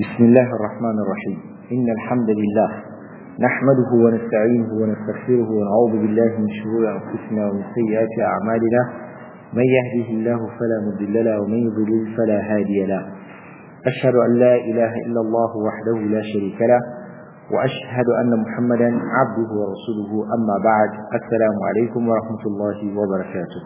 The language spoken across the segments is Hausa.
بسم الله الرحمن الرحيم إن الحمد لله نحمده ونستعينه ونستغفره ونعوذ بالله من شرور أنفسنا ومن سيئات أعمالنا من يهده الله فلا مضل له ومن يضلل فلا هادي له أشهد أن لا إله إلا الله وحده لا شريك له وأشهد أن محمدا عبده ورسوله أما بعد السلام عليكم ورحمة الله وبركاته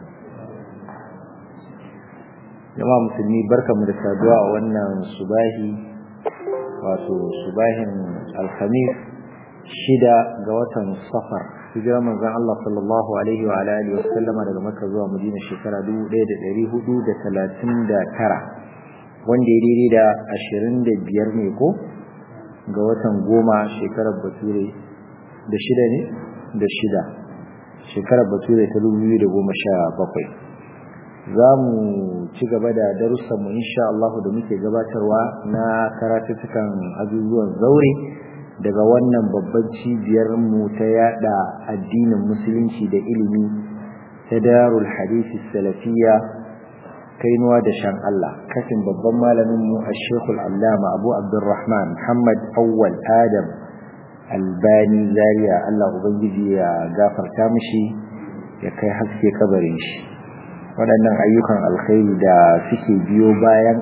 jama'a musulmi barkamu da saduwa a wannan subahi wato subahin alhamis shida ga watan safar hijirar manzon Allah sallallahu alaihi wa alihi wa sallama daga Makka zuwa Madina shekara 1439 wanda ya daidai da 25 ne ko ga watan goma shekarar bature da shida ne da shida shekarar bature ta 2017 za mu ci gaba da darussanmu insha Allah da muke gabatarwa na karatuttukan abubuwan zaure daga wannan babban cibiyar mu ta yada addinin musulunci da ilimi ta darul hadisi salafiya kainuwa da shan Allah kafin babban malamin mu a shekul allama abu abdurrahman muhammad awwal adam albani zaria Allah ubangiji ya gafarta mishi ya kai haske kabarin shi waɗannan ayyukan alkhairi da suke biyo bayan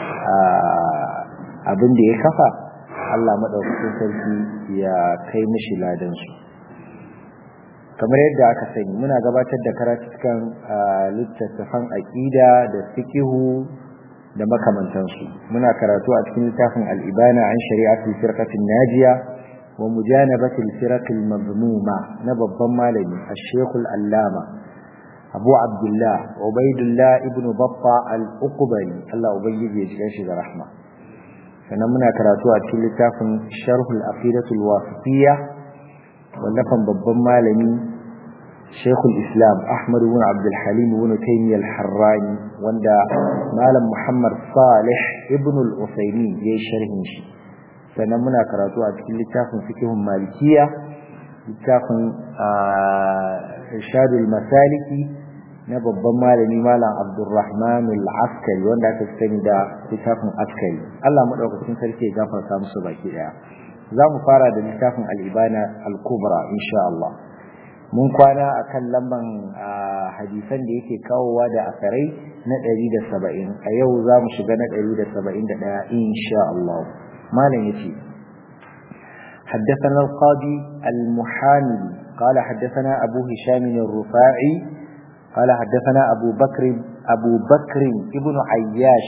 abin da ya kafa Allah maɗaukakin sarki ya kai mishi ladansu kamar yadda aka sani muna gabatar da karatukan littattafan aƙida da fikihu da makamantansu muna karatu a cikin littafin al'ibana an shari'atul firqatin najiya wa mujanabatil firaqil mazmuma na babban malami ash-shaykhul allama abu abdullah ubaidullah ibnu baffa al-uqbari Allah ubangiji ya shiga shi da rahma sannan muna karatu a cikin littafin sharhul aqidatul wasitiyya wallafan babban malami shaykhul islam ahmad ibn abdul halim ibn taymiyyah al-harrani wanda malam muhammad salih ibn al-usaymin ya sharhin shi sannan muna karatu a cikin littafin fiqhun malikiyya littafin irshadul masaliki na babban malami malam abdurrahman al-askari wanda aka sani da littafin askari Allah madaukakin sarki ya gafarta musu baki daya za mu fara da littafin al-ibana al-kubra insha Allah mun kwana akan lamban hadisan da yake kawowa da asarai na 170 a yau za mu shiga na 171 insha Allah malam yace حدثنا القاضي المحامي قال حدثنا أبو هشام الرفاعي قال حدثنا أبو بكر أبو بكر ابن عياش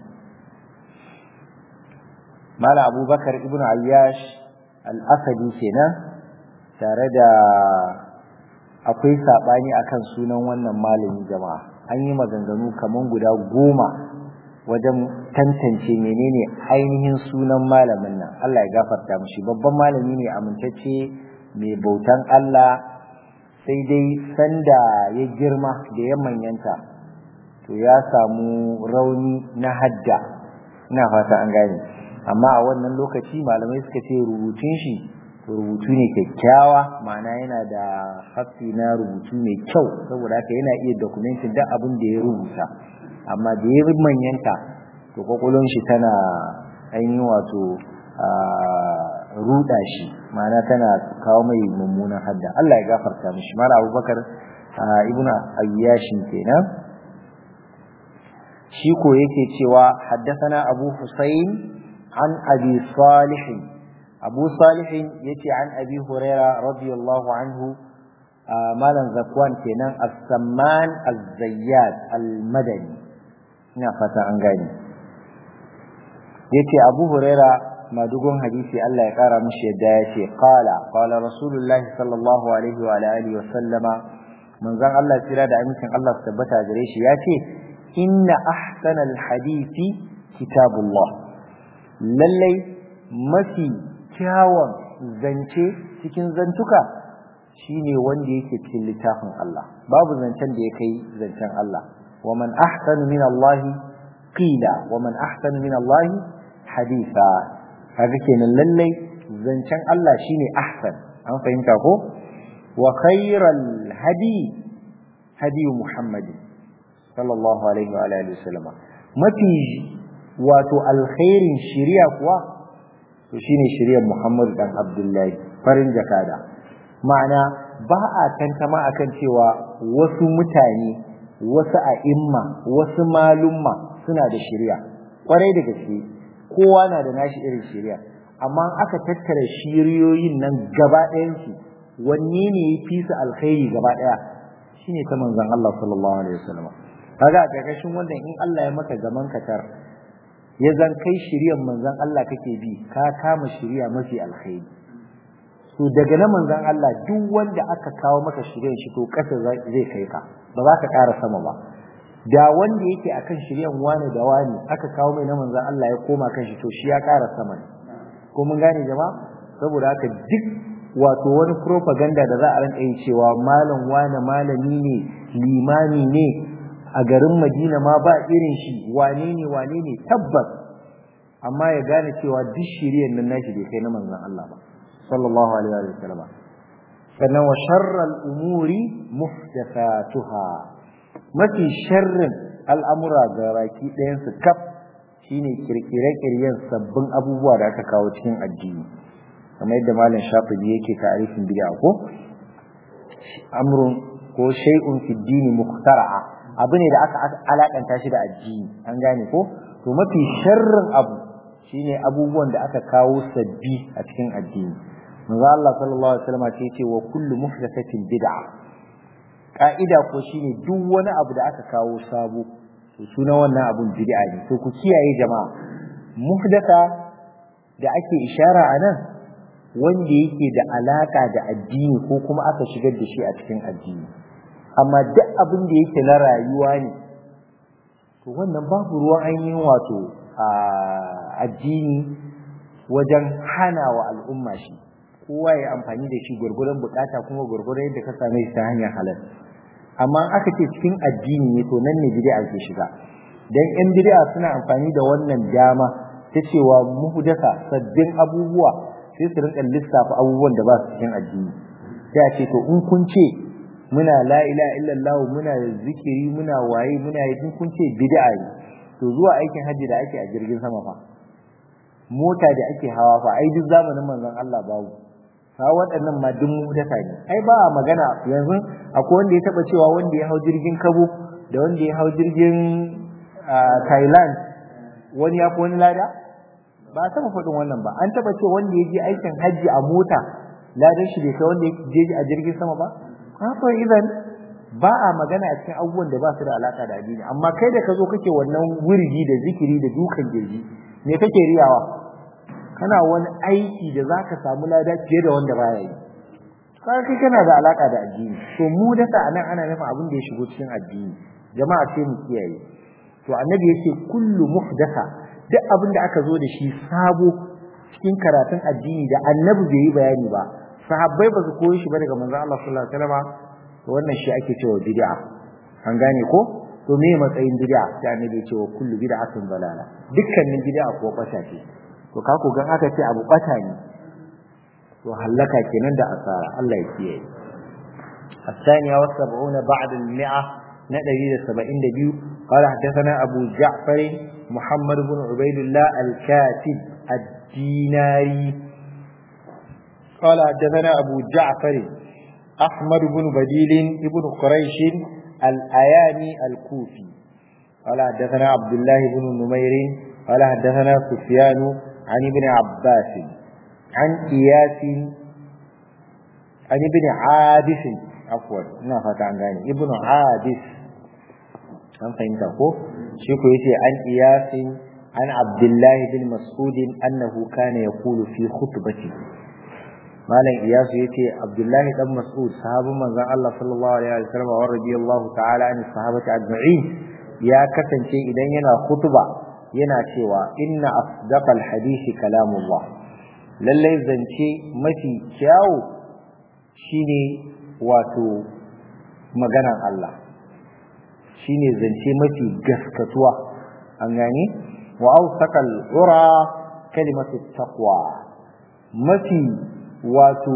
مال أبو بكر ابن عياش الأسدي كنا تارد akwai saɓani akan sunan wannan malamin jama'a an yi maganganu kaman guda goma wajen tantance menene ainihin sunan malamin nan Allah ya gafarta mushi babban malami ne amintacce mai bautan Allah sai dai sanda ya girma da ya manyanta to ya samu rauni na hadda ina fata an gane amma a wannan lokaci malamai suka ce rubutun shi rubutu ne kyakkyawa ma'ana yana da hafi na rubutu mai kyau saboda haka yana iya dokumentin duk abin da ya rubuta amma da ya manyanta to kwakwalon shi tana ainihin wato ruda shi ma'ana tana kawo mai mummunan hadda Allah ya gafarta mishi mala abubakar ibn ayyashin kenan shi ko yake cewa haddathana abu husayn an abi salih abu salih yace an abi huraira radiyallahu anhu malan zakwan kenan as-samman az-zayyad al-madani ina fata an gane yace abu huraira madugun hadisi Allah ya kara mishi yadda ya ce qala qala rasulullahi sallallahu alaihi wa alihi wa sallama manzon Allah tsira da amincin Allah su tabbata gare shi ya ce inna ahsanal hadisi kitabullah lallai mafi kyawun zance cikin zantuka shine wanda yake cikin littafin Allah babu zancen da ya kai zancen Allah wa man ahsanu min Allah qila wa man ahsanu min Allah haditha kaga kenan lallai zancen Allah shine ahsan an fahimta ko wa khairal hadi hadi Muhammad sallallahu alaihi wa alihi wasallam mafi wato alkhairin shari'a kuwa to shine shari'ar Muhammad dan Abdullahi farin jakada ma'ana ba a tantama akan cewa wasu mutane wasu a'imma wasu malumma suna da shari'a kwarai da gaske kowa na da nashi irin shari'a amma aka tattara shiriyoyin nan gaba ɗayansu wanne ne ya fi su alkhairi gaba ɗaya shine ta manzon Allah sallallahu alaihi wasallam kaga a ƙarƙashin wannan in Allah ya maka gaman katar ya zan kai shiriyar manzon Allah kake bi ka kama shiriya mafi alkhairi to daga na manzon Allah duk wanda aka kawo maka shiriyar shi to ƙasa zai kai ka ba za ka ƙara sama ba da wanda yake akan shiryan wani da wani aka kawo mai na manzon Allah ya koma kan shi to shi ya ƙara sama ne ko mun gane jama'a saboda haka duk wato wani propaganda da za a rinka yi cewa malam wane malami ne limami ne a garin Madina ma ba irin shi wane ne wane ne tabbas amma ya gane cewa duk shiryan nan nashi bai kai na manzon Allah ba sallallahu alaihi wa sallam sannan wa sharral umuri muhdathatuha mafi sharrin al'amura ga baki ɗayan su kaf shine kirkire-kiryen sabbin abubuwa da aka kawo cikin addini kamar yadda malam shafi'i yake ta'arifin bid'a ko amrun ko shay'un fi dini muhtara'a abu ne da aka alakanta shi da addini an gane ko to mafi sharrin abu shine abubuwan da aka kawo sabbi a cikin addini manzo Allah sallallahu alaihi wasallam ce ce wa kullu muhdathatin bid'a ka'ida ko shine duk wani abu da aka kawo sabo to sunan wannan abun bid'a ne to ku kiyaye jama'a muhdatha da ake ishara a nan wanda yake da alaka da addini ko kuma aka shigar da shi a cikin addini amma duk abin da yake na rayuwa ne to wannan babu ruwan ainihin wato a addini wajen hana wa al'umma shi kowa ya amfani da shi gwargwadon bukata kuma gwargwadon yadda ka same shi ta hanyar halal amma aka ce cikin addini ne to nan ne bid'a ke shiga dan yan bid'a suna amfani da wannan dama ta cewa muhdasa sabbin abubuwa sai su rinka lissafa abubuwan da ba su cikin addini sai a ce to in kun ce muna la ilaha illallah muna zikiri muna waye muna yi kun ce bid'a ne to zuwa aikin hajji da ake a jirgin sama fa mota da ake hawa fa ai duk zamanin manzon Allah babu ha waɗannan ma duk muhdasa ne ai ba magana yanzu akwai wanda ya taba cewa wanda ya hau jirgin Kabo da wanda ya hau jirgin Thailand wani ya fi wani lada ba taba faɗin wannan ba an taba ce wanda ya je aikin hajji a mota ladan shi bai kai wanda ya je a jirgin sama ba haka idan ba a magana a cikin abubuwan da ba su da alaka da addini amma kai da ka zo kake wannan wurgi da zikiri da dukan girji me kake riyawa kana wani aiki da za ka samu lada fiye da wanda baya yi kaga kai kana da alaka da addini to mu da sa anan ana nufin abin da ya shigo cikin addini jama'a sai mu kiyaye to annabi yake kullu muhdasa duk abin da aka zo da shi sabo cikin karatun addini da annabi bai yi bayani ba sahabbai ba su koyi shi ba daga manzon Allah sallallahu alaihi wasallam to wannan shi ake cewa bid'a an gane ko to me matsayin bid'a sai annabi ya ce wa kullu bid'atin dalala dukkanin bid'a ko bata ce to ka ku ga aka ce abu bata ne to hallaka kenan da asara Allah ya kiyaye الثانية والسبعون بعد المئة ندري سبعين دبيو قال حدثنا أبو جعفر محمد بن عبيد الله الكاتب الديناري قال حدثنا أبو جعفر أحمد بن بديل ابن قريش الأياني الكوفي قال حدثنا عبد الله بن نمير قال حدثنا سفيان عن ابن عباس عن إياس عن ابن عابس عفوا ina fata an gane ibnu hadis an fahimta ko shi ko yace an iyasin an abdullahi bin mas'ud annahu kana yaqulu fi khutbati malam iyasu yace abdullahi dan mas'ud sahabin manzon Allah sallallahu alaihi wasallam wa radiyallahu ta'ala an sahabati ajma'in ya kasance idan yana khutba yana cewa inna asdaqal hadisi kalamullah lallai zance mafi kyawu shine wato maganan Allah shine zance mafi gaskatuwa an gane wa awsaqal ura kalimatu taqwa mafi wato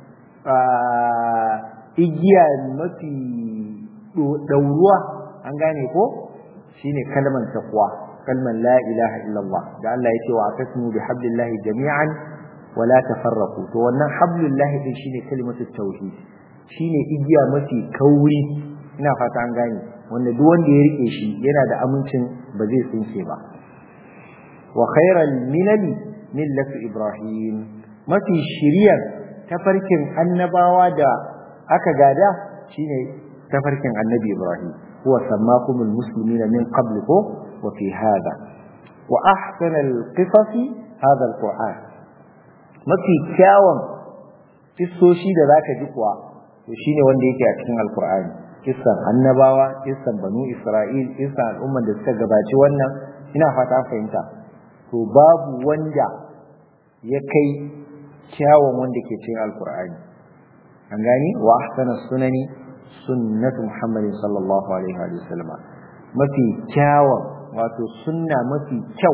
igiya mafi dauruwa an gane ko shine kalmar taqwa kalman la ilaha illallah da Allah ya ce wa atasimu bi hablillahi jami'an wa la tafarraqu to wannan hablillahi din shine kalimatu tauhid shine igiya mafi kauri ina fata an gane wanda duk wanda ya rike shi yana da amincin ba zai tsinke ba wa khairal milali millatu ibrahim mafi shiriyar tafarkin annabawa da aka gada shine tafarkin annabi ibrahim huwa sammakumul muslimina min qabliku wa fi hada wa ahsanal qisasi hada alquran mafi kyawun kissoshi da zaka ji kuwa to shine wanda yake a cikin alqur'ani kissan annabawa kissan banu isra'il kissan al'umman da suka gabaci wannan ina fata fahimta to babu wanda ya kai kyawun wanda ke cikin alqur'ani an gani wa ahsana sunani sunnatu muhammadin sallallahu alaihi wa sallama mafi kyawun wato sunna mafi kyau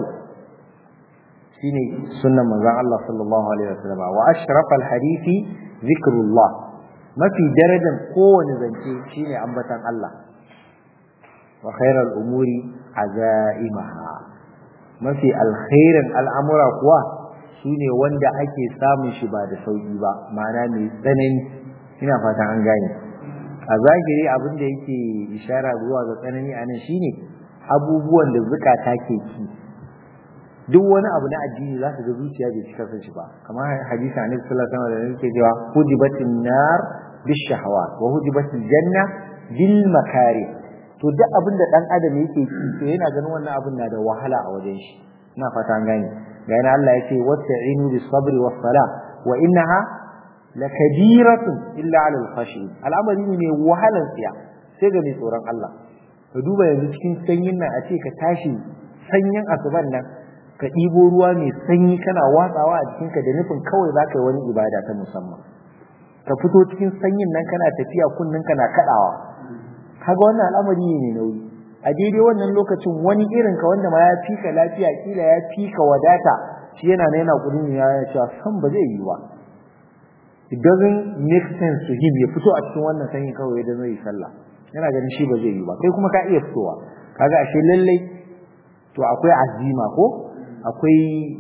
shine sunnan manzon Allah sallallahu alaihi wa sallama wa ashrafal hadisi zikrullah mafi darajar kowane zance shine ambatan Allah wa khairal umuri azaimaha mafi alkhairin al'amura kuwa sune wanda ake samun shi ba da sauki ba ma'ana mai tsanani ina fatan an gane a zahiri abin da yake ishara zuwa ga tsanani a nan shine abubuwan da zukata ke ki duk wani abu na addini za ka ga zuciya bai cika son shi ba kamar hadisi annabi sallallahu alaihi wasallam da yake cewa hujibatin nar bishahawat wa hujibatil janna bil makari to duk abin da dan adam yake ki to yana ganin wannan abin na da wahala a wajen shi ina fata an gane ga yana Allah yake wasta'inu bis sabri was sala wa innaha lakabiratun illa ala al-khashin al'amari ne mai wahalan tsiya sai ga mai tsoron Allah ka duba yanzu cikin sanyin nan a ce ka tashi sanyin asuban nan ka ɗibo ruwa mai sanyi kana watsawa a jikinka da nufin kawai za ka yi wani ibada ta musamman ka fito cikin sanyin nan kana tafiya kunnen kana kaɗawa kaga wannan al'amari ne nauyi a daidai wannan lokacin wani irin ka wanda ma ya fika lafiya kila ya fika wadata shi yana na yana kudin ya cewa san ba zai yi ba it doesn't make sense to him ya fito a cikin wannan sanyi kawai da zai yi sallah yana ganin shi ba zai yi ba kai kuma ka iya fitowa kaga ashe lallai to akwai azima ko akwai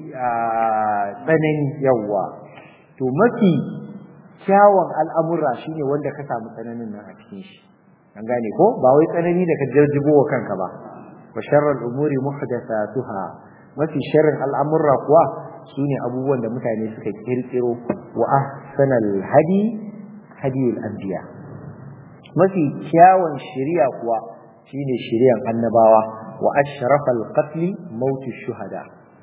tsanani yawa to mafi kyawun al'amura shine wanda ka samu tsananin nan a cikin shi an gane ko ba wai tsanani da ka jarjibo wa kanka ba wa sharral umuri muhdathatuha mafi sharrin al'amura kuwa sune abubuwan da mutane suka kirkiro wa ahsanal hadi hadiyul anbiya mafi kyawun shari'a kuwa shine shari'an annabawa wa ashrafal qatl mautu shuhada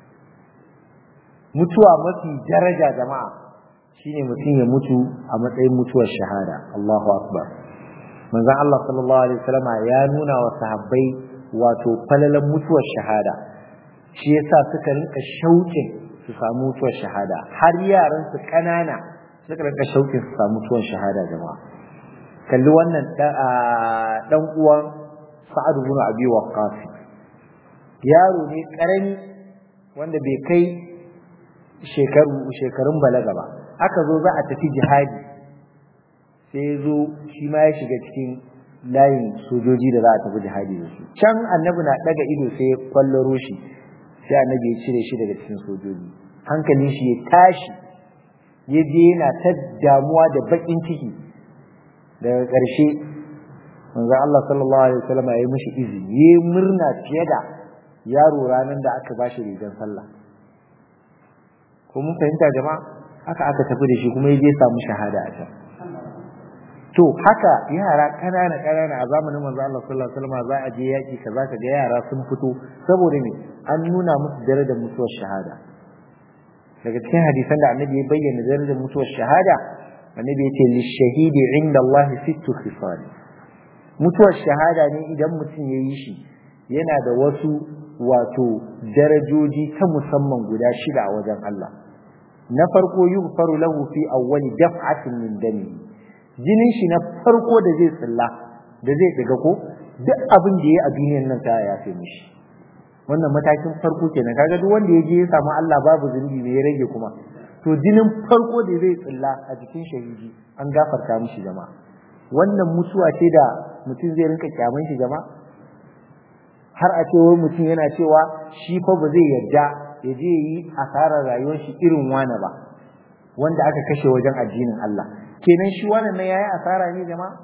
mutuwa mafi daraja jama'a shine mutum ya mutu a matsayin mutuwar shahada Allahu akbar manzon Allah sallallahu alaihi wasallam ya nuna wa sahabbai wato falalan mutuwar shahada shi yasa suka rinka shauƙin su samu mutuwar shahada har yaran su kanana suka rinka shauƙin su samu mutuwar shahada jama'a kalli wannan dan uwan Sa'ad ibn Abi Waqqas yaro ne karami wanda bai kai shekaru shekarun balaga ba aka zo za a tafi jihadi sai ya zo shi ma ya shiga cikin layin sojoji da za a tafi jihadi da su can annabi na daga ido sai ya kwallaro shi sai annabi ya cire shi daga cikin sojoji hankalin shi ya tashi ya je yana ta damuwa da bakin ciki daga ƙarshe manzo Allah sallallahu alaihi wasallam ya yi mishi izini ya murna fiye da yaro ranar da aka bashi rigar sallah ko mun fahimta jama'a haka aka tafi da shi kuma ya je samu shahada a can to haka yara kanana kanana a zamanin manzo Allah sallallahu alaihi wasallam za a je yaki kaza ka ga yara sun fito saboda me an nuna musu darajar mutuwar shahada daga cikin hadisan da annabi ya bayyana darajar mutuwar shahada annabi ya ce lishahidi inda Allah sittu khisal mutuwar shahada ne idan mutum ya yi shi yana da wasu wato darajoji ta musamman guda shida a wajen Allah na farko yughfaru lahu fi awwali daf'atin min dami jinin shi na farko da zai tsilla da zai daga ko duk abin da yayi a duniyar nan ta ya fi mishi wannan matakin farko kenan kaga duk wanda ya je ya samu Allah babu zunubi ne ya rage kuma to jinin farko da zai tsilla a jikin shahidi an gafarta mishi jama'a wannan mutuwa ce da mutum zai rinka kyaman shi jama'a har a ce wai mutum yana cewa shi fa ba zai yarda ya je yi asarar rayuwar shi irin wani ba wanda aka kashe wajen addinin Allah kenan shi wannan ne yayi asara ne jama'a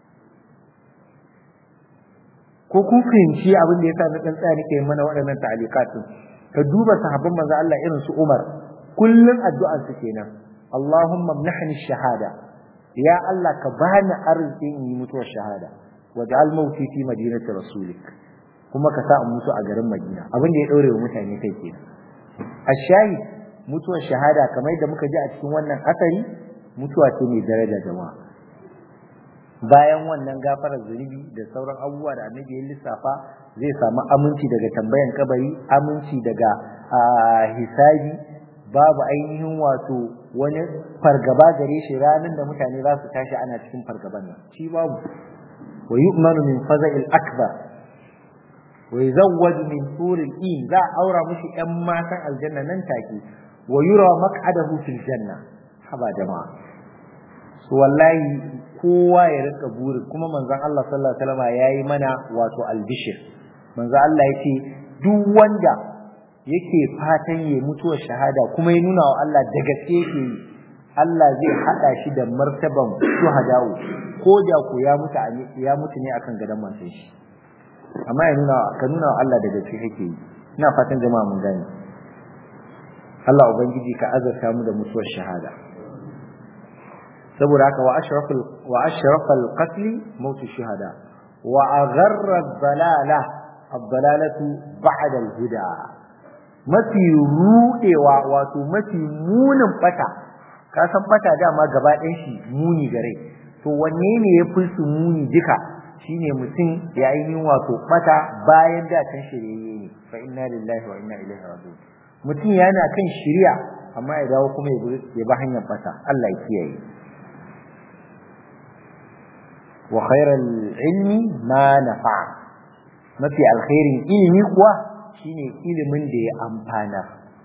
ko kun fahimci abin da yasa na dan tsaya nake mana waɗannan ta'alikatin ka duba sahabban manzo Allah irin su Umar kullun addu'ar su kenan Allahumma mnahni shahada ya Allah ka bani arziki in yi mutuwar shahada waj'al mauti fi madinati rasulik kuma ka sa in mutu a garin Madina abin da ya daure wa mutane kai kenan ashayi mutuwar shahada kamar da muka ji a cikin wannan asari mutuwa ce mai daraja jama'a bayan wannan gafarar zunubi da sauran abubuwa da annabi ya lissafa zai samu aminci daga tambayan kabari aminci daga hisabi babu ainihin wato wani fargaba gare shi ranar da mutane za su tashi ana cikin fargaban nan shi babu wa yu'manu min faza'il akbar wa yuzawwaju min turil in za a aura mushi yan matan aljanna nan take wa yura maq'adahu fil janna haba jama'a so wallahi kowa ya rika burin kuma manzon Allah sallallahu alaihi wasallam yayi mana wato albishir manzon Allah yace duk wanda yake fatan ya mutuwar shahada kuma ya nuna wa Allah da gaske yake yi Allah zai hada shi da martaban shuhada'u ko da ku ya mutu ya mutu ne akan gadan mantan shi amma ya nuna ka nuna wa Allah da gaske kake yi ina fatan jama'a mun gane Allah ubangiji ka azarta mu da mutuwar shahada saboda haka wa ashrafal wa ashrafal qatl maut shuhada wa agharra dalala ad-dalalatu ba'da al-huda mafi rudewa wato mafi munin bata ka san bata dama gaba ɗayan shi muni gare to wanne ne ya fi su muni duka shine mutum ya yi wato bata bayan da kan shirye ne fa inna lillahi wa inna ilaihi raji'un mutum yana kan shiriya amma ya dawo kuma ya ba hanyar bata Allah ya kiyaye wa khairal ilmi ma nafa mafi alkhairin ilimi kuwa shine ilimin da ya amfanar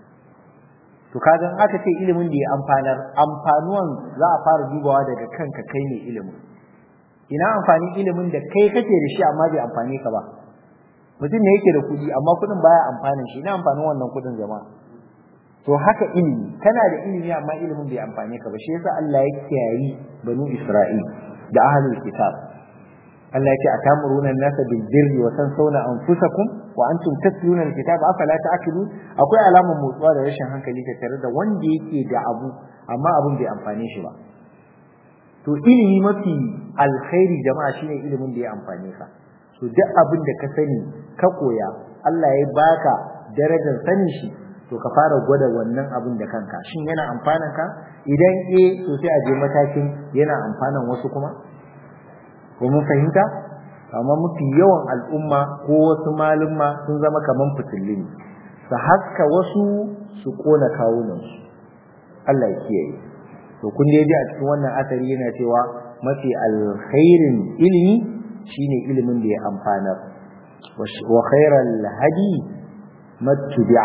to kaga in aka ce ilimin da ya amfanar amfanuwan za a fara dubawa daga kanka kai ne ilimin ina amfani ilimin da kai kake da shi amma bai amfane ka ba mutum ne yake da kuɗi amma kuɗin baya amfanin shi ina amfanin wannan kuɗin jama'a to haka ilimi kana da ilimi amma ilimin bai amfane ka ba shi yasa Allah ya kiyayi banu Isra'il da ahlul kitab Allah ya ce atamuruna an-nasa bil birri wa tansawna anfusakum wa antum tatluna al-kitab afala ta'qilun akwai alamun motsuwa da rashin hankali tare da wanda yake da abu amma abun bai amfane shi ba to ilimi mafi alkhairi jama'a shine ilimin da ya amfane ka to duk abin da ka sani ka koya Allah ya baka darajar sanin shi to ka fara gwada wannan abin da kanka shin yana amfanan ka idan eh to sai a je matakin yana amfanan wasu kuma ko mun fahimta amma mafi yawan al'umma ko wasu malumma sun zama kaman fitilli ne su haska wasu su kona kawunansu Allah ya kiyaye to kun dai ji a cikin wannan asari yana cewa mafi alkhairin ilimi shine ilimin da ya amfanar wa khairal hadi mattubi'a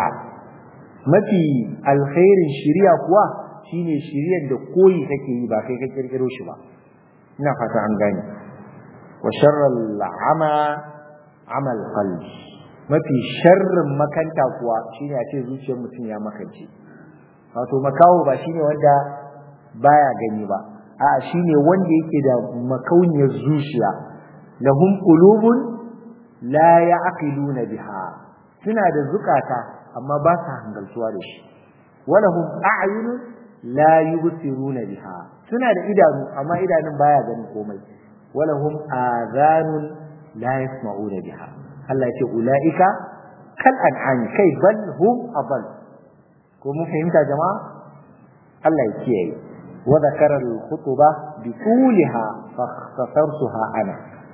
mafi alkhairin shiriya kuwa shine shiriyar da koyi kake yi ba kai ka kirkiro shi ba ina fata an gane wa sharral ama amal qalbi mafi sharrin makanta kuwa shine a ce zuciyar mutum ya makance wato makawo ba shine wanda baya gani ba a'a shine wanda yake da makauniyar zuciya lahum qulubun la ya'qiluna biha suna da zukata amma ba sa hangaltuwa da shi walahum a'yunun la yubsiruna biha suna da idanu amma idanun baya ganin komai walahum adhanun la yasma'una biha Allah ya ce ulaika kal an'ami kai bal hum adall ko mun fahimta jama'a Allah ya kiyaye wa zakara al-khutbah bi tuliha fa ikhtasartuha ana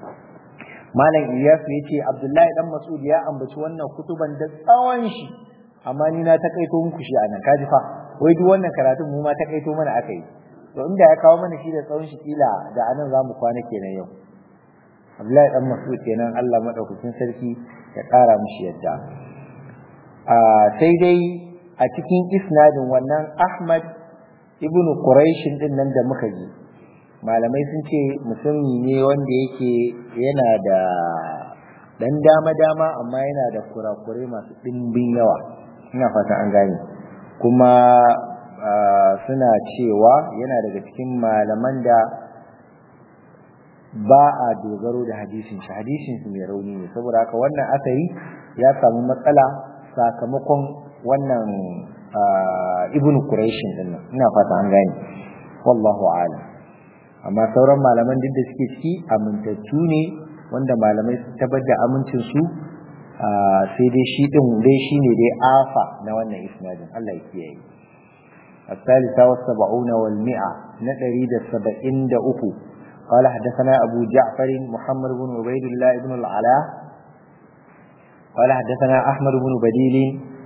malam Iyas ya ce Abdullahi dan Mas'ud ya ambaci wannan kutuban da tsawon shi amma ni na takaito muku shi anan kaji fa wai duk wannan karatun mu ma takaito mana aka yi to inda ya kawo mana shi da tsawon shi kila da anan zamu kwana kenan yau Abdullahi dan Mas'ud kenan Allah madaukakin sarki ya kara mishi yadda a sai dai a cikin isnadin wannan Ahmad ibn Quraish din nan da muka ji malamai sun ce musulmi ne wanda yake yana da dan dama dama amma yana da kurakurai masu ɗimbin yawa ina fata an gane kuma suna cewa yana daga cikin malaman da ba a dogaro da hadisin shi hadisin shi mai rauni ne saboda haka wannan asari ya samu matsala sakamakon wannan ibnu quraishin din nan ina fata an gane wallahu a'lam amma sauran malaman duk da suke ciki amintattu ne wanda malamai su tabbatar da amincin su sai dai shi din dai shine dai afa na wannan isnadin Allah ya kiyaye الثالثة والسبعون والمئة نتريد السبعين دأكو قال حدثنا أبو جعفر محمد بن عبيد الله بن العلاء قال حدثنا أحمد بن بديل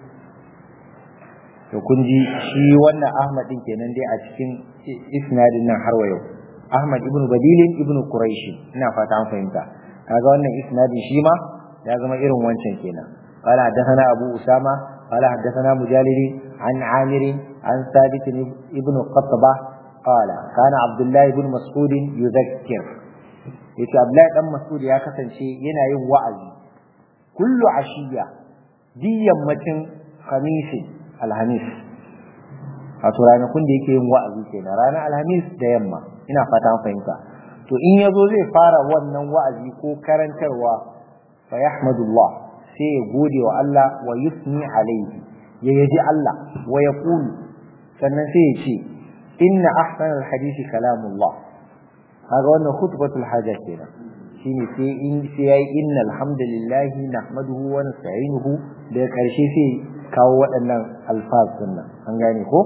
وكنجي شي وانا أحمد إن كان دي أتكين إسناد har wa yau. Ahmad ibn Badilin ibn Quraish ina fata an fahimta kaga wannan isnadin shi ma ya zama irin wancan kenan قال حدثنا أبو أسامة قال حدثنا مجالد عن عامر عن ثابت ابن قطبة قال كان عبد الله بن مسعود يذكر yace Abdullahi dan Mas'ud ya kasance yana yin wa'azi kullu ashiya di yammacin khamis alhamis a to ranakun da yake yin wa'azi kenan ranar alhamis da yamma ina fata an fahimta to in yazo zai fara wannan wa'azi ko karantarwa fa yahmadullah sai ya gode wa Allah wa yusni alaihi ya yaji Allah wa yaqulu sannan sai ya ce inna ahsanal hadisi kalamullah kaga wannan khutbatul haja kenan shine sai in sai yayi inna alhamdulillah nahmaduhu wa nasta'inuhu da karshe sai kawo waɗannan alfaz nan an gane ko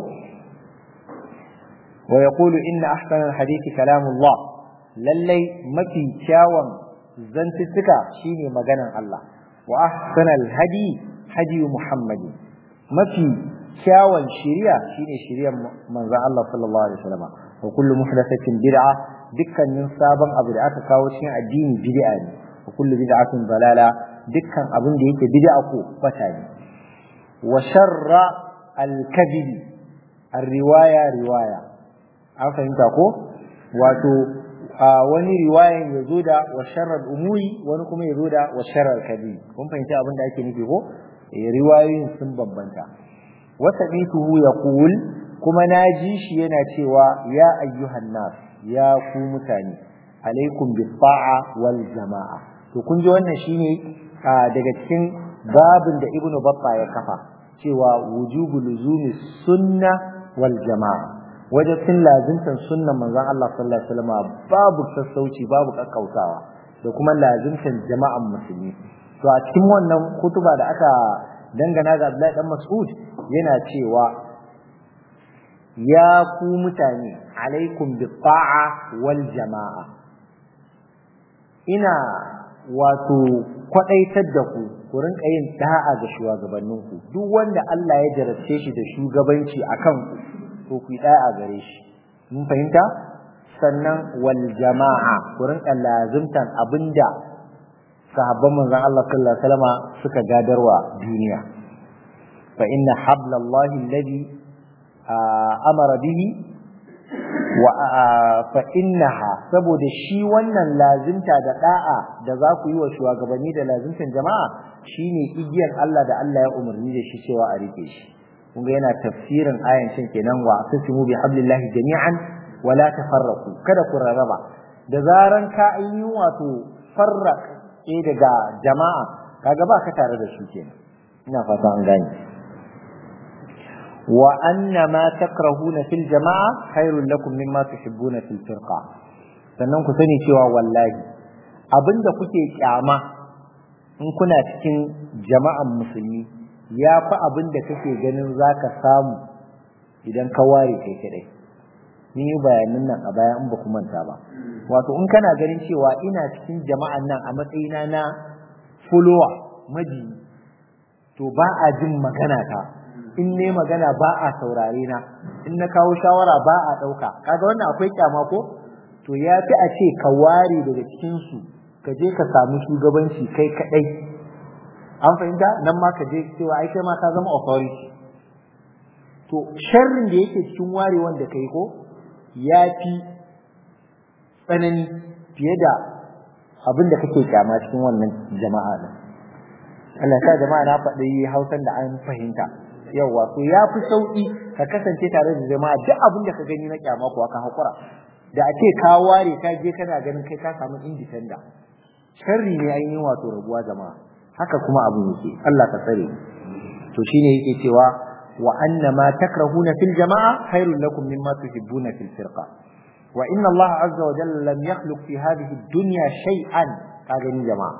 wa yaqulu inna ahsanal hadisi kalamullah lallai mafi kyawun zantuttuka shine maganan Allah wa ahsanal hadi hadi muhammadi mafi kyawun shiriya shine shiriyar manzon Allah sallallahu alaihi wasallam wa kullu muhdathatin bid'a dukkanin sabon abu da aka kawo cikin addini bid'a ne wa kullu bid'atin dalala dukkan abin da yake bid'a ko bata ne wa sharra al-kadhib ar-riwaya riwaya an fahimta ko wato wani riwayan ya zo da wa sharral umuri wani kuma ya zo da wa sharral kadhib kun fahimci abin da ake nufi ko riwayoyin sun bambanta wa sabituhu yaqul kuma naji shi yana cewa ya ayyuhan nas ya ku mutane alaikum bis ta'a wal jama'a to kun ji wannan shine daga cikin babin da ibnu batta ya kafa cewa wujubu luzumi sunna wal jama'a wajen lazimtan sunnan manzon Allah sallallahu alaihi wasallam babu sassauci babu kakkautawa da kuma lazimtan jama'an musulmi to a cikin wannan kutuba da aka dangana ga Abdullahi dan Mas'ud yana cewa ya ku mutane alaikum bi ta'a wal jama'a ina wato kwadaitar da ku ku rinka yin da'a ga shugabanninku duk wanda Allah ya jarabce shi da shugabanci akan ku to ku yi da'a gare shi mun fahimta sannan wal jama'a ku rinka lazimtan abinda sahabban manzon Allah sallallahu alaihi wasallam suka gadarwa duniya fa inna hablallahi alladhi amara bihi wa fa innaha saboda shi wannan lazimta da da'a da za ku yi wa shugabanni da lazimtan jama'a shine igiyar Allah da Allah ya umarni da shi cewa a rike shi kun ga yana tafsirin ayan cin kenan wa asasimu bi hablillahi jami'an wa la tafarraqu kada ku rarraba da zaran ka yi wato farraq eh daga jama'a kaga ba ka tare da su kenan ina fata an gane wa anna ma takrahuna fil jama'a khairul lakum mimma tuhibbuna fil firqa sannan ku sani cewa wallahi abinda kuke kyama in kuna cikin jama'an musulmi ya fi abin da kake ganin za ka samu idan ka ware kai kadai ni yi bayanin nan a baya in ba ku manta ba wato in kana ganin cewa ina cikin jama'an nan a matsayina na follower maji to ba a jin magana ta in ne magana ba a saurare na in na kawo shawara ba a ɗauka kaga wannan akwai kyama ko to ya fi a ce ka ware daga cikinsu ka je ka samu shugabanci kai kadai an fahimta nan ma ka je cewa ai kai ma ka zama authority to sharrin da yake cikin warewan da kai ko ya fi tsanani fiye da abin da kake kyama cikin wannan jama'a din Allah ya sa jama'a na faɗi Hausan da an fahimta yawa so ya fi sauki ka kasance tare da jama'a duk abin da ka gani na kyama kuwa ka hakura da a ce ka ware ka je kana ganin kai ka samu independent sharri ne an yi wato rabuwa jama'a haka kuma abin yake Allah ka tsare to shine yake cewa wa anna ma takrahuna fil jama'a khairul lakum mimma tuhibbuna fil firqa wa inna Allah azza wa jalla lam yakhluq fi hadhihi ad-dunya shay'an ka gani jama'a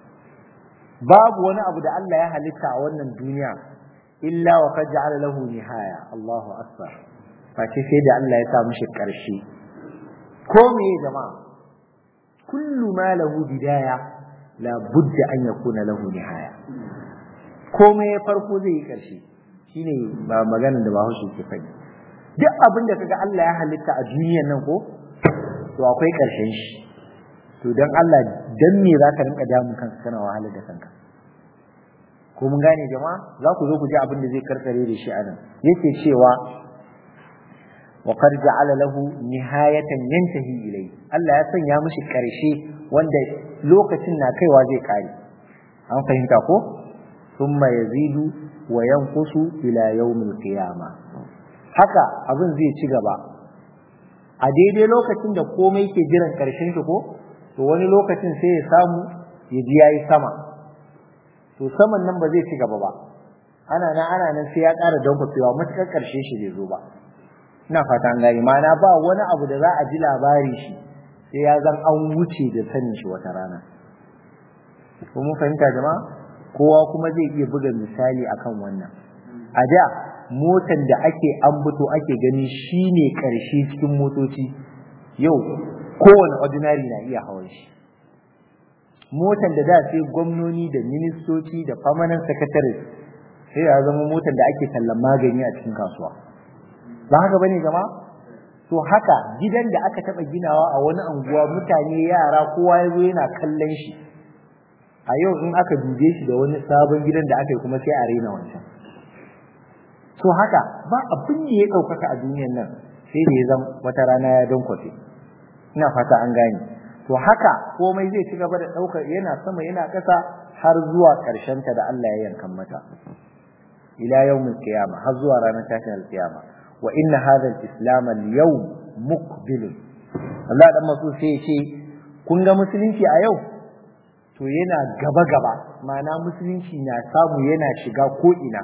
babu wani abu da Allah ya halitta a wannan duniya illa wa qad ja'ala lahu nihaya Allahu akbar face sai da Allah ya sa mishi karshe ko me jama'a kullu ma lahu bidaya la budda an yakuna lahu nihaya komai ya farko zai yi karshe shine ba maganar da Bahaushe ke faɗi duk abin da kaga Allah ya halitta a duniyar nan ko to akwai karshen shi to dan Allah dan me zaka rinka damun kanka kana wahalar da kanka ko mun gane jama'a za ku zo ku ji abin da zai karkare da shi anan yake cewa wa qad ja'ala lahu nihayatan yantahi ilayhi Allah ya sanya mishi karshe wanda lokacin na kaiwa zai kare an fahimta ko thumma yazidu wa yanqusu ila yawmil qiyamah haka abin zai ci gaba a daidai lokacin da komai ke jiran karshen shi ko to wani lokacin sai ya samu ya ji yayi sama to saman nan ba zai ci gaba ba ana nan ana nan sai ya ƙara dankwacewa matuƙar ƙarshe shi bai zo ba ina fata an gani ma'ana ba wani abu da za a ji labari shi sai ya zan an wuce da sanin shi wata rana ko mun fahimta jama'a kowa kuma zai iya buga misali akan wannan a da motan da ake ambato ake gani shine ƙarshe cikin motoci yau kowane ordinary na iya hawan shi motan da da sai gwamnoni da ministoci da permanent secretaries sai ya zama motan da ake tallan magani a cikin kasuwa ba haka bane jama'a to haka gidan da aka taba ginawa a wani anguwa mutane yara kowa ya zo yana kallon shi a yau in aka dube shi da wani sabon gidan da aka yi kuma sai a raina wancan to haka ba abin da ya ɗaukaka a duniyan nan sai da ya zama wata rana ya don kwafe ina fata an gane to haka komai zai ci gaba da ɗaukar yana sama yana ƙasa har zuwa ƙarshen ta da Allah ya yankan mata ila yawmil qiyamah har zuwa ranar tashin alqiyama wa inna hadha al-islam al-yawm muqbil Allah dan masu sai ya ce kun ga musulunci a yau to yana gaba gaba ma'ana musulunci na samu yana shiga ko ina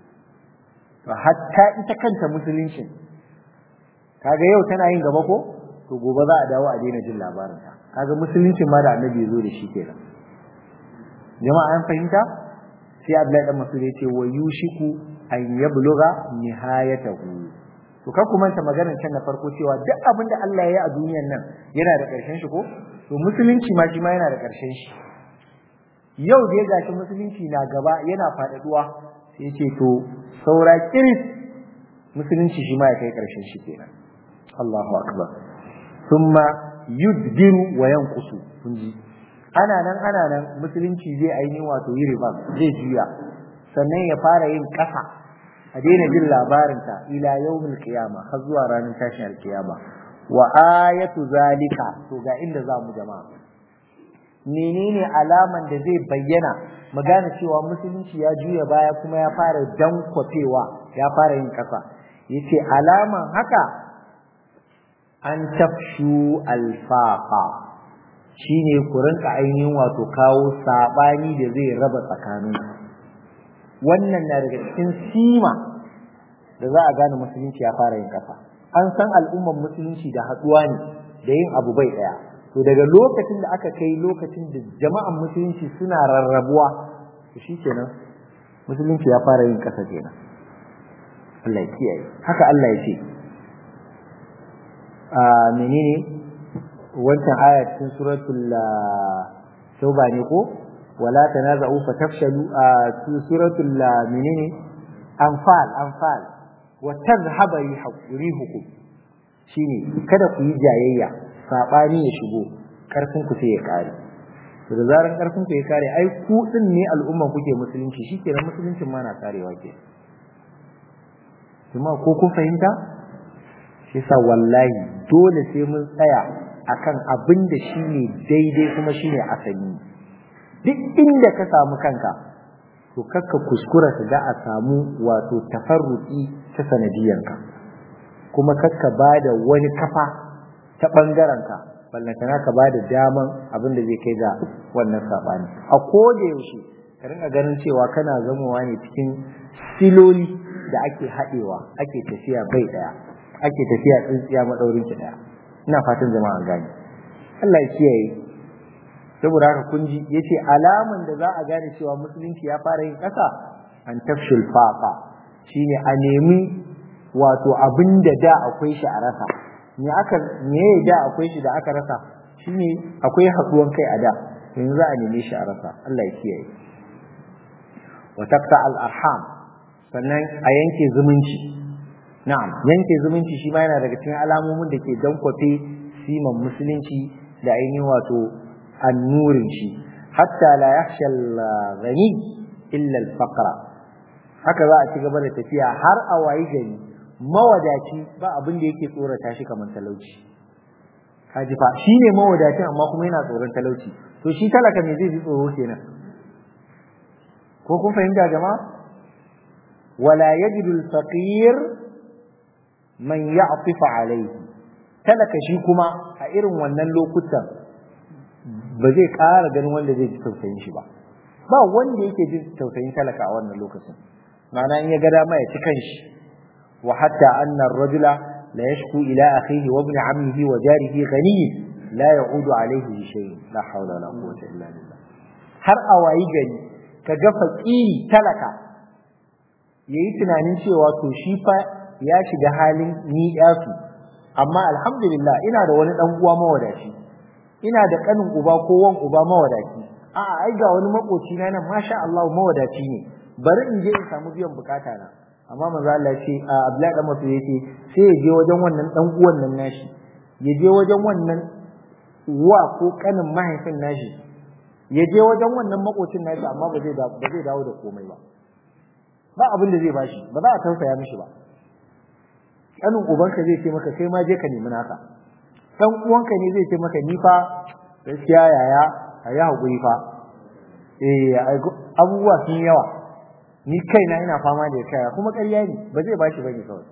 to hatta ita kanta musuluncin kaga yau tana yin gaba ko to gobe za a dawo a daina jin labarinta kaga musuluncin ma da annabi ya zo da shi kenan jama'a an fahimta sai Abdullahi dan Mas'ud yace wa yushiku an yabluga nihayatahu to kar ku manta maganar can na farko cewa duk abin da Allah ya yi a duniyar nan yana da ƙarshen shi ko to musulunci ma shi ma yana da ƙarshen shi yau da ya gashi musulunci na gaba yana faɗaɗuwa sai ce to saura kiris musulunci shi ma ya kai ƙarshen shi kenan Allahu akbar thumma yudbiru wa yanqusu kun ji ana nan ana nan musulunci zai aini wato yi riba zai juya sannan ya fara yin ƙasa a daina jin labarinta ila yawmil qiyama har zuwa ranar tashin alkiyama wa ayatu zalika to ga inda za mu jama'a menene alaman da zai bayyana mu gane cewa musulunci ya juya baya kuma ya fara dankwafewa ya fara yin ƙasa yace alaman haka an tafshu alfaqa shine ku rinka ainihin wato kawo sabani da zai raba tsakanin wannan na daga cikin sima da za a gane musulunci ya fara yin kasa an san al'ummar musulunci da haɗuwa ne da yin abu bai ɗaya to daga lokacin da aka kai lokacin da jama'an musulunci suna rarrabuwa to shikenan musulunci ya fara yin kasa kenan Allah ya kiyaye haka Allah ya ce a menene wancan aya cikin suratul tauba ne ko wala tanaza'u fatafshalu a suratul menene anfal anfal wa tadhhaba rihukum shine kada ku yi jayayya sabani ya shigo karfin ku sai ya kare to da zaran karfin ku ya kare ai ku din ne al'umma kuke musulunci shikenan musuluncin ma na karewa ke kuma ko kun fahimta shi yasa wallahi dole sai mun tsaya akan abin da shine daidai kuma shine asali duk inda ka samu kanka to kakka kuskura ka ga a samu wato tafarruki ta sanadiyanka kuma kakka bada wani kafa ta ɓangarenka ballantana ka ba da daman abin da zai kai ga wannan saɓani a koda yaushe ka rinka ganin cewa kana zamowa ne cikin siloli da ake haɗewa ake tafiya bai ɗaya ake tafiya tsintsiya maɗaurin ki ɗaya ina fatan jama'a gane Allah ya kiyaye saboda haka kun ji yace alaman da za a gane cewa musulunci ya fara yin ƙasa an tafshul faqa shine a nemi wato abin da da akwai shi a rasa me aka me da akwai shi da aka rasa shine akwai haduwan kai a da yanzu za a neme shi a rasa Allah ya kiyaye wa taqta al arham sannan a yanke zumunci na'am yanke zumunci shi ma yana daga cikin alamomin da ke dankwafe siman musulunci da ainihin wato annurin shi hatta la yakhsha al ghani illa al faqra haka za a ci gaba da tafiya har a wayi gari mawadaci ba abin da yake tsorata shi kamar talauci kaji fa shine mawadacin amma kuma yana tsoron talauci to shi talaka me zai ji tsoro kenan ko kun fahimta jama'a wala yajidu al-faqir man ya'tif alayhi talaka shi kuma a irin wannan lokutan ba zai ƙara ganin wanda zai ji tausayin shi ba ba wanda yake jin tausayin talaka a wannan lokacin ma'ana in ya ga dama ya ci kanshi وحتى أن الرجل لا يشكو إلى أخيه وابن عمه وجاره غني لا يعود عليه بشيء لا حول ولا قوة إلا بالله har a wayi gari ka ga fakiri talaka yayi tunanin cewa to shi fa ya shiga halin ni yasu amma alhamdulillah ina da wani dan uwa mawadaci ina da kanin uba ko wan uba mawadaci a'a ai ga wani makoci na nan masha Allah mawadaci ne bari in je in samu biyan bukata na amma manzo Allah ce a Abdullahi dan Mas'ud yace sai ya je wajen wannan dan uwan nan nashi ya je wajen wannan uwa ko kanin mahaifin nashi ya je wajen wannan makocin nashi amma ba zai ba zai dawo da komai ba ba abin da zai bashi ba za a tausaya mishi ba kanin ubanka zai ce maka kai ma je ka nemi naka dan uwanka ne zai ce maka ni fa gaskiya yaya ayi hakuri fa eh abubuwa sun yawa ni kaina ina fama da kaya kuma ƙarya ne ba zai bashi bane kawai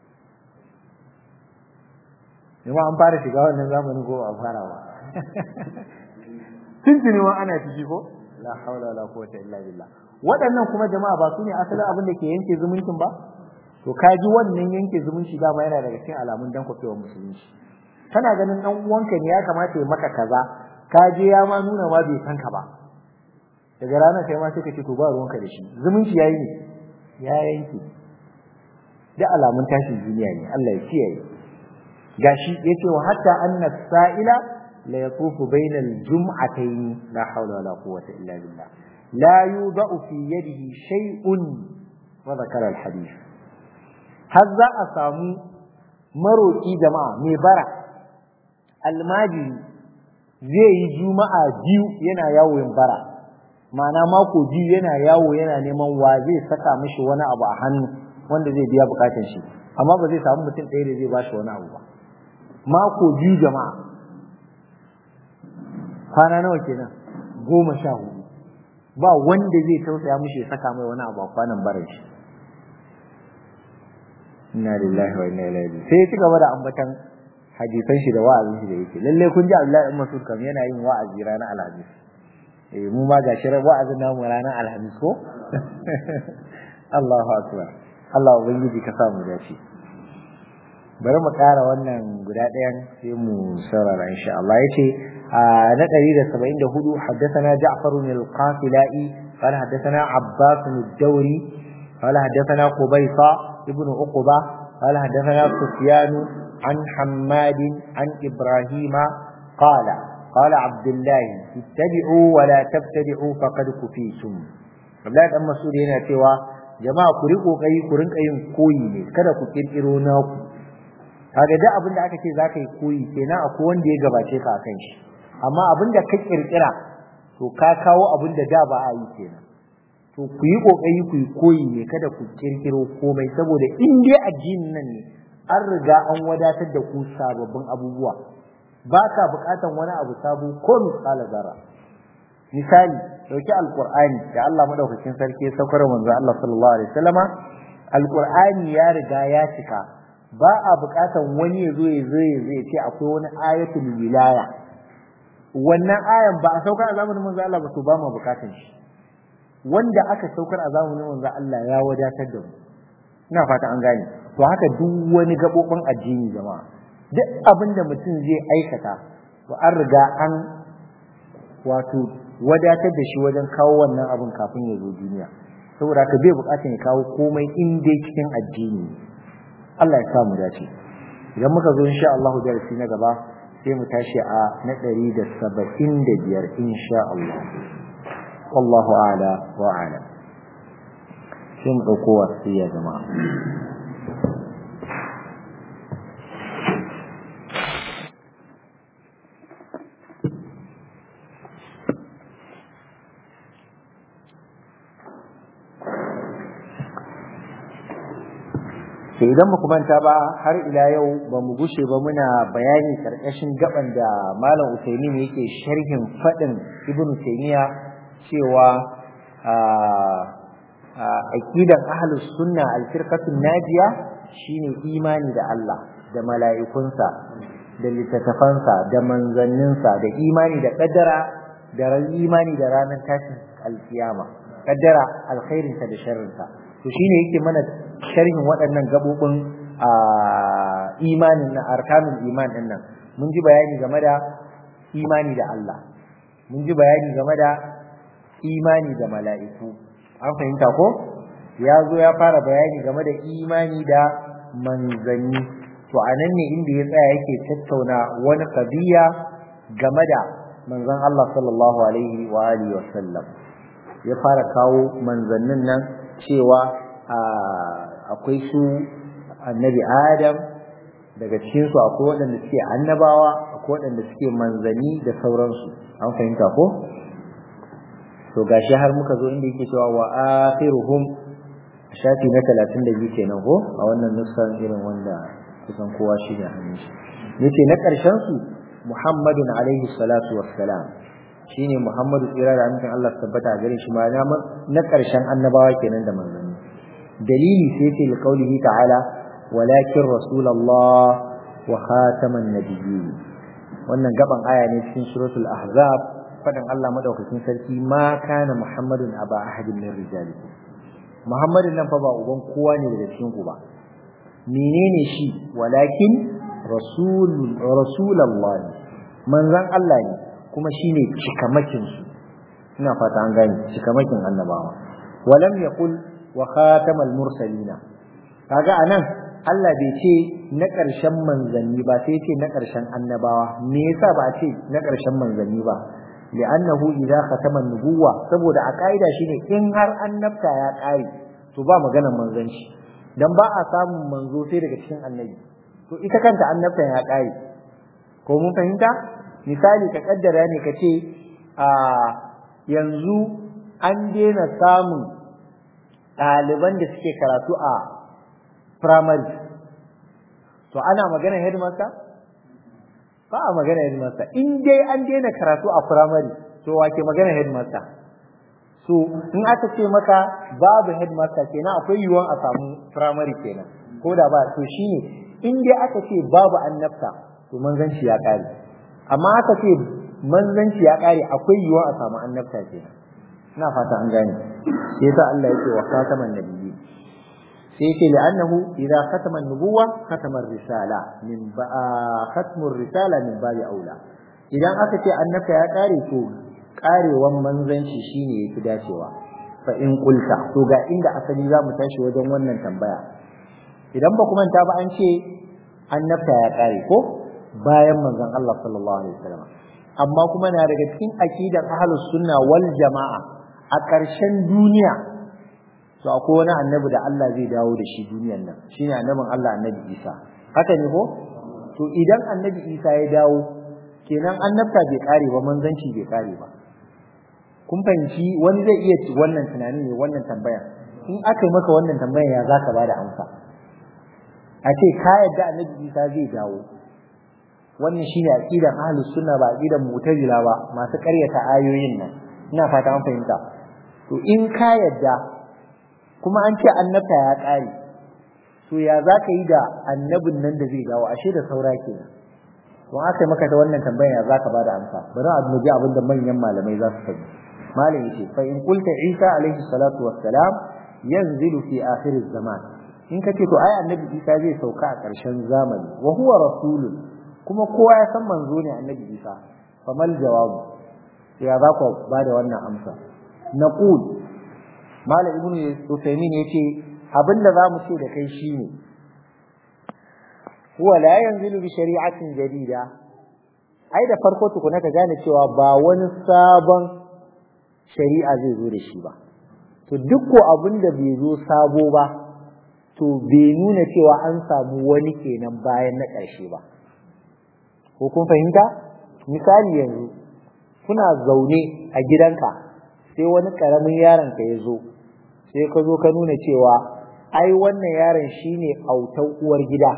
Jama'a an fara shiga wannan zamanin ko a fara ba tuntuni ma ana ciki ko la haula wala quwwata illa billah waɗannan kuma jama'a ba su ne asalin abin da ke yanke zumuncin ba to kaji wannan yanke zumunci dama yana daga cikin alamun dan kwafewar musulunci kana ganin dan uwanka ne ya kamata ya maka kaza ka je ya ma nuna ma bai san ka ba daga ranar kai ma sai ka ce to ba ruwanka da shi zumunci yayi ne ya yanke da alamun tashin duniya ne Allah ya kiyaye gashi yace wa hatta anna sa'ila la yatufu bayna al-jum'atayn la hawla wala quwwata illa billah la yudau fi yadihi shay'un wa dhakara al-hadith har za a samu maroki jama'a mai bara almajiri zai yi juma'a biyu yana yawo yin bara ma'ana mako biyu yana yawo yana neman wa zai saka mishi wani abu a hannu wanda zai biya bukatun shi amma ba zai samu mutum ɗaya da zai ba shi wani abu ba mako biyu jama'a kwana nawa kenan goma sha hudu ba wanda zai tausaya mishi ya saka mai wani abu a kwanan barin shi inna lillahi wa inna ilaihi sai ya ci gaba da ambatan hadisan shi da wa'azin shi da yake lalle kun ji Abdullahi ibn Mas'ud kam yana yin wa'azi ranar Alhamis eh mu ma gashi wa'azin namu ranar Alhamis ko Allahu akbar Allah ubangiji ka sa mu dace bari mu ƙara wannan guda ɗayan sai mu saurara insha Allah yace na 174 haddathana Ja'far bin al-Qafilai قال حدثنا عباس بن الدوري قال حدثنا قبيصة ابن عقبة قال حدثنا سفيان عن حماد عن إبراهيم قال قال عبد الله اتبعوا ولا تبتدعوا فقد كفيتم Abdullahi dan Mas'ud yana cewa jama'a ku riko kai ku rinka yin koyi ne kada ku kirkiro naku kaga da abin da aka ce zaka yi koyi kenan akwai wanda ya gabace ka akan shi amma abin da ka kirkira to ka kawo abin da da ba a yi kenan to ku yi kokari ku yi koyi ne kada ku kirkiro komai saboda in dai addinin nan ne an riga an wadatar da ku sababbin abubuwa baka bukatan wani abu sabo ko misala zarra misali dauki alqur'ani da Allah madaukakin sarki ya saukar manzo Allah sallallahu alaihi wasallama alqur'ani ya riga ya cika ba a bukatan wani ya zo ya zo ya zai ce akwai wani ayatul wilaya wannan ayan ba a saukar a zamanin manzo Allah ba to ba mu bukatan shi wanda aka saukar a zamanin manzo Allah ya wadatar da mu ina fata an gane to haka duk wani gabobin addini jama'a duk abin da mutum zai aikata to an riga an wato wadatar da shi wajen kawo wannan abin kafin ya zo duniya saboda haka bai bukatan ya kawo komai in dai cikin addini Allah ya samu dace idan muka zo insha Allah darasi na gaba sai mu tashi a na 175 insha Allah wallahu a'la wa a'lam sai mu dauko wasiya jama'a to idan muku manta ba har ila yau ba mu gushe ba muna bayani karkashin gaban da malam Usaimin yake sharhin fadin Ibn Taymiya cewa aqidan ahlus sunna al-firqatun najiya shine imani da Allah da mala'ikunsa da littattafansa da manzanninsa da imani da kaddara da imani da ranar tashin alkiyama kaddara alkhairinsa da sharrinsa to shine yake mana sharhin waɗannan gabobin imanin na arkanul iman din nan mun ji bayani game da imani da Allah mun ji bayani game da imani da mala'iku an fahimta ko ya zo ya fara bayani game da imani da manzanni to a nan ne inda ya tsaya yake tattauna wani kabiya game da manzon Allah sallallahu alaihi wa alihi wa sallam ya fara kawo manzannin nan cewa akwai su annabi adam daga cikinsu akwai waɗanda suke annabawa akwai waɗanda suke manzanni da sauransu an fahimta ko to gashi har muka zo inda yake cewa wa akhiruhum shafi na 32 kenan ko a wannan nusan irin wanda kusan kowa shi ne hannun shi yace na ƙarshen su Muhammadun alaihi salatu wassalam shine Muhammadu tsira da amincin Allah tabbata gare shi ma na ƙarshen annabawa kenan da manzanni dalili sai ce li qaulihi ta'ala walakin rasulullah wa khataman nabiyyin wannan gaban aya ne cikin suratul ahzab fadan Allah madaukakin sarki ma kana muhammadun aba ahadin min rijalikum muhammadun nan fa ba uban kowa ne daga cikin ku ba menene shi walakin rasul rasulullah manzon Allah ne kuma shine cikamakin su ina fata an gane cikamakin annabawa walam yaqul wa khatamal mursalina kaga anan Allah bai ce na ƙarshen manzanni ba sai ce na ƙarshen annabawa me yasa ba a ce na ƙarshen manzanni ba li'annahu idza khatama nubuwa saboda a kaida shine in har annabta ya ƙare to ba maganar manzanci dan ba a samun manzo sai daga cikin annabi to ita kanta annabtan ya ƙare ko mun fahimta misali ka kaddara ne ka ce a yanzu an daina samun ɗaliban da suke karatu a primary to ana magana headmaster ba a magana headmaster in dai an daina karatu a primary to wake magana headmaster so in aka ce maka babu headmaster kenan akwai yiwuwan a samu primary kenan ko da ba to shine in dai aka ce babu annabta to manzanci ya kare amma aka ce manzanci ya kare akwai yiwuwan a samu annabta kenan ina fata an gane sai yasa Allah yake wa khataman nabiyyi sai yake li'annahu idza khatama an-nubuwa khatama ar-risala min ba khatmu ar-risala min babi aula idan aka ce annabta ya kare to karewan manzanci shine yafi dacewa fa in qulta to ga inda asali za mu tashi wajen wannan tambaya idan ba ku manta ba an ce annabta ya kare ko bayan manzon Allah sallallahu alaihi wasallam amma kuma na daga cikin aqidan ahlus sunna wal jama'a a ƙarshen duniya to akwai wani annabi da Allah zai dawo da shi duniyan nan shine annabin Allah annabi Isa haka ne ko to idan annabi Isa ya dawo kenan annabta bai kare ba manzanci bai kare ba kun fahimci wani zai iya ci wannan tunani ne wannan tambaya in aka yi maka wannan tambayan ya zaka bada amsa a ce ka yadda annabi Isa zai dawo wannan shine aqidan ahlus sunna ba aqidan mu'tazila ba masu ƙaryata ayoyin nan ina fata an fahimta to in ka yadda kuma an ce annabta ya ƙare to ya za ka yi da annabin nan da zai dawo ashe da saura kenan to aka yi maka ta wannan tambayar ya za ka bada amsa bari a ji abin da manyan malamai za su faɗi malam yace fa in qulta isa alaihi salatu wassalam yanzilu fi akhir zaman in ka ce to ai annabi isa zai sauka a ƙarshen zamani wa huwa rasulun kuma kowa ya san manzo ne annabi isa famal jawabu ya za ku ba da wannan amsa naqul malam ibnu usaymin yace abinda zamu ce da kai shine huwa la yanzilu bi shari'atin jadida ai da farko tukuna ka gane cewa ba wani sabon shari'a zai zo da shi ba to duk ko abinda bai zo sabo ba to bai nuna cewa an samu wani kenan bayan na ƙarshe ba ko kun fahimta misali yanzu kuna zaune a gidanka sai wani ƙaramin yaron ka ya zo sai ka zo ka nuna cewa ai wannan yaron shine autan uwar gida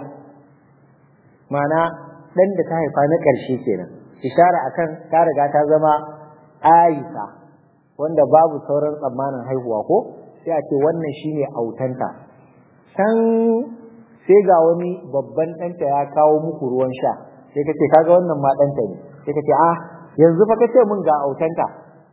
mana ɗan da ta haifa na ƙarshe kenan ishara akan ta riga ta zama Aisha wanda babu sauran tsammanin haihuwa ko sai a ce wannan shine autanta can sai ga wani babban ɗanta ya kawo muku ruwan sha sai ka ce kaga wannan ma ɗanta ne sai ka ce ah yanzu fa ka ce mun ga autanta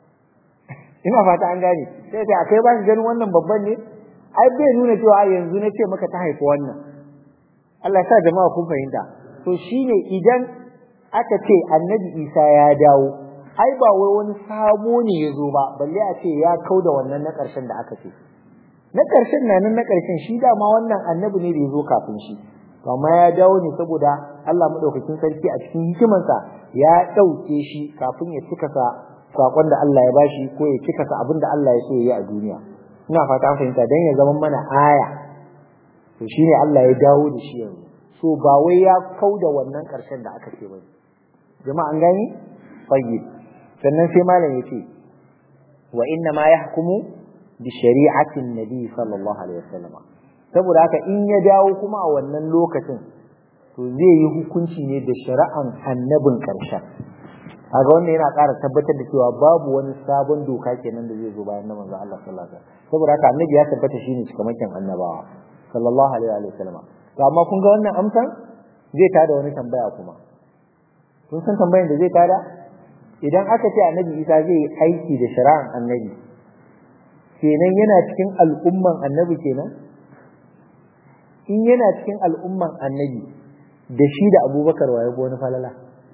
ina fata an gane sai ce akai ba shi ganin wannan babban ne ai bai nuna cewa yanzu na ce maka ta haifi wannan Allah sa jama'a kun fahimta to shine idan aka ce annabi Isa ya dawo ai ba wai wani sabo ne ya zo ba balle a ce ya kauda wannan na ƙarshen da aka ce na ƙarshen na nan na ƙarshen shi dama wannan annabi ne da ya zo kafin shi amma ya dawo ne saboda Allah madaukakin sarki a cikin hikimarsa ya ɗauke shi kafin ya cika sa sakon da Allah ya bashi ko ya cika sa abin da Allah ya so ya yi a duniya ina fata an fahimta dan ya zama mana aya to shine Allah ya dawo da shi yanzu so ba wai ya kauda wannan ƙarshen da aka ce ba jama'a an gani tayyib sannan sai malam yace wa inna ma yahkumu bi shari'atin nabi sallallahu alaihi wasallam saboda haka in ya dawo kuma a wannan lokacin to zai yi hukunci ne da shari'an annabin ƙarshen kaga wannan yana ƙara tabbatar da cewa babu wani sabon doka kenan da zai zo bayan na manzo Allah sallallahu alaihi wasallam saboda haka annabi ya tabbata shine cikamakin annabawa sallallahu alaihi wasallam to amma kun ga wannan amsan zai tada wani tambaya kuma kun san tambayan da zai tada idan aka ce annabi Isa zai yi aiki da shari'an annabi kenan yana cikin al'umman annabi kenan in yana cikin al'umman annabi da shi da abubakar waye wani falala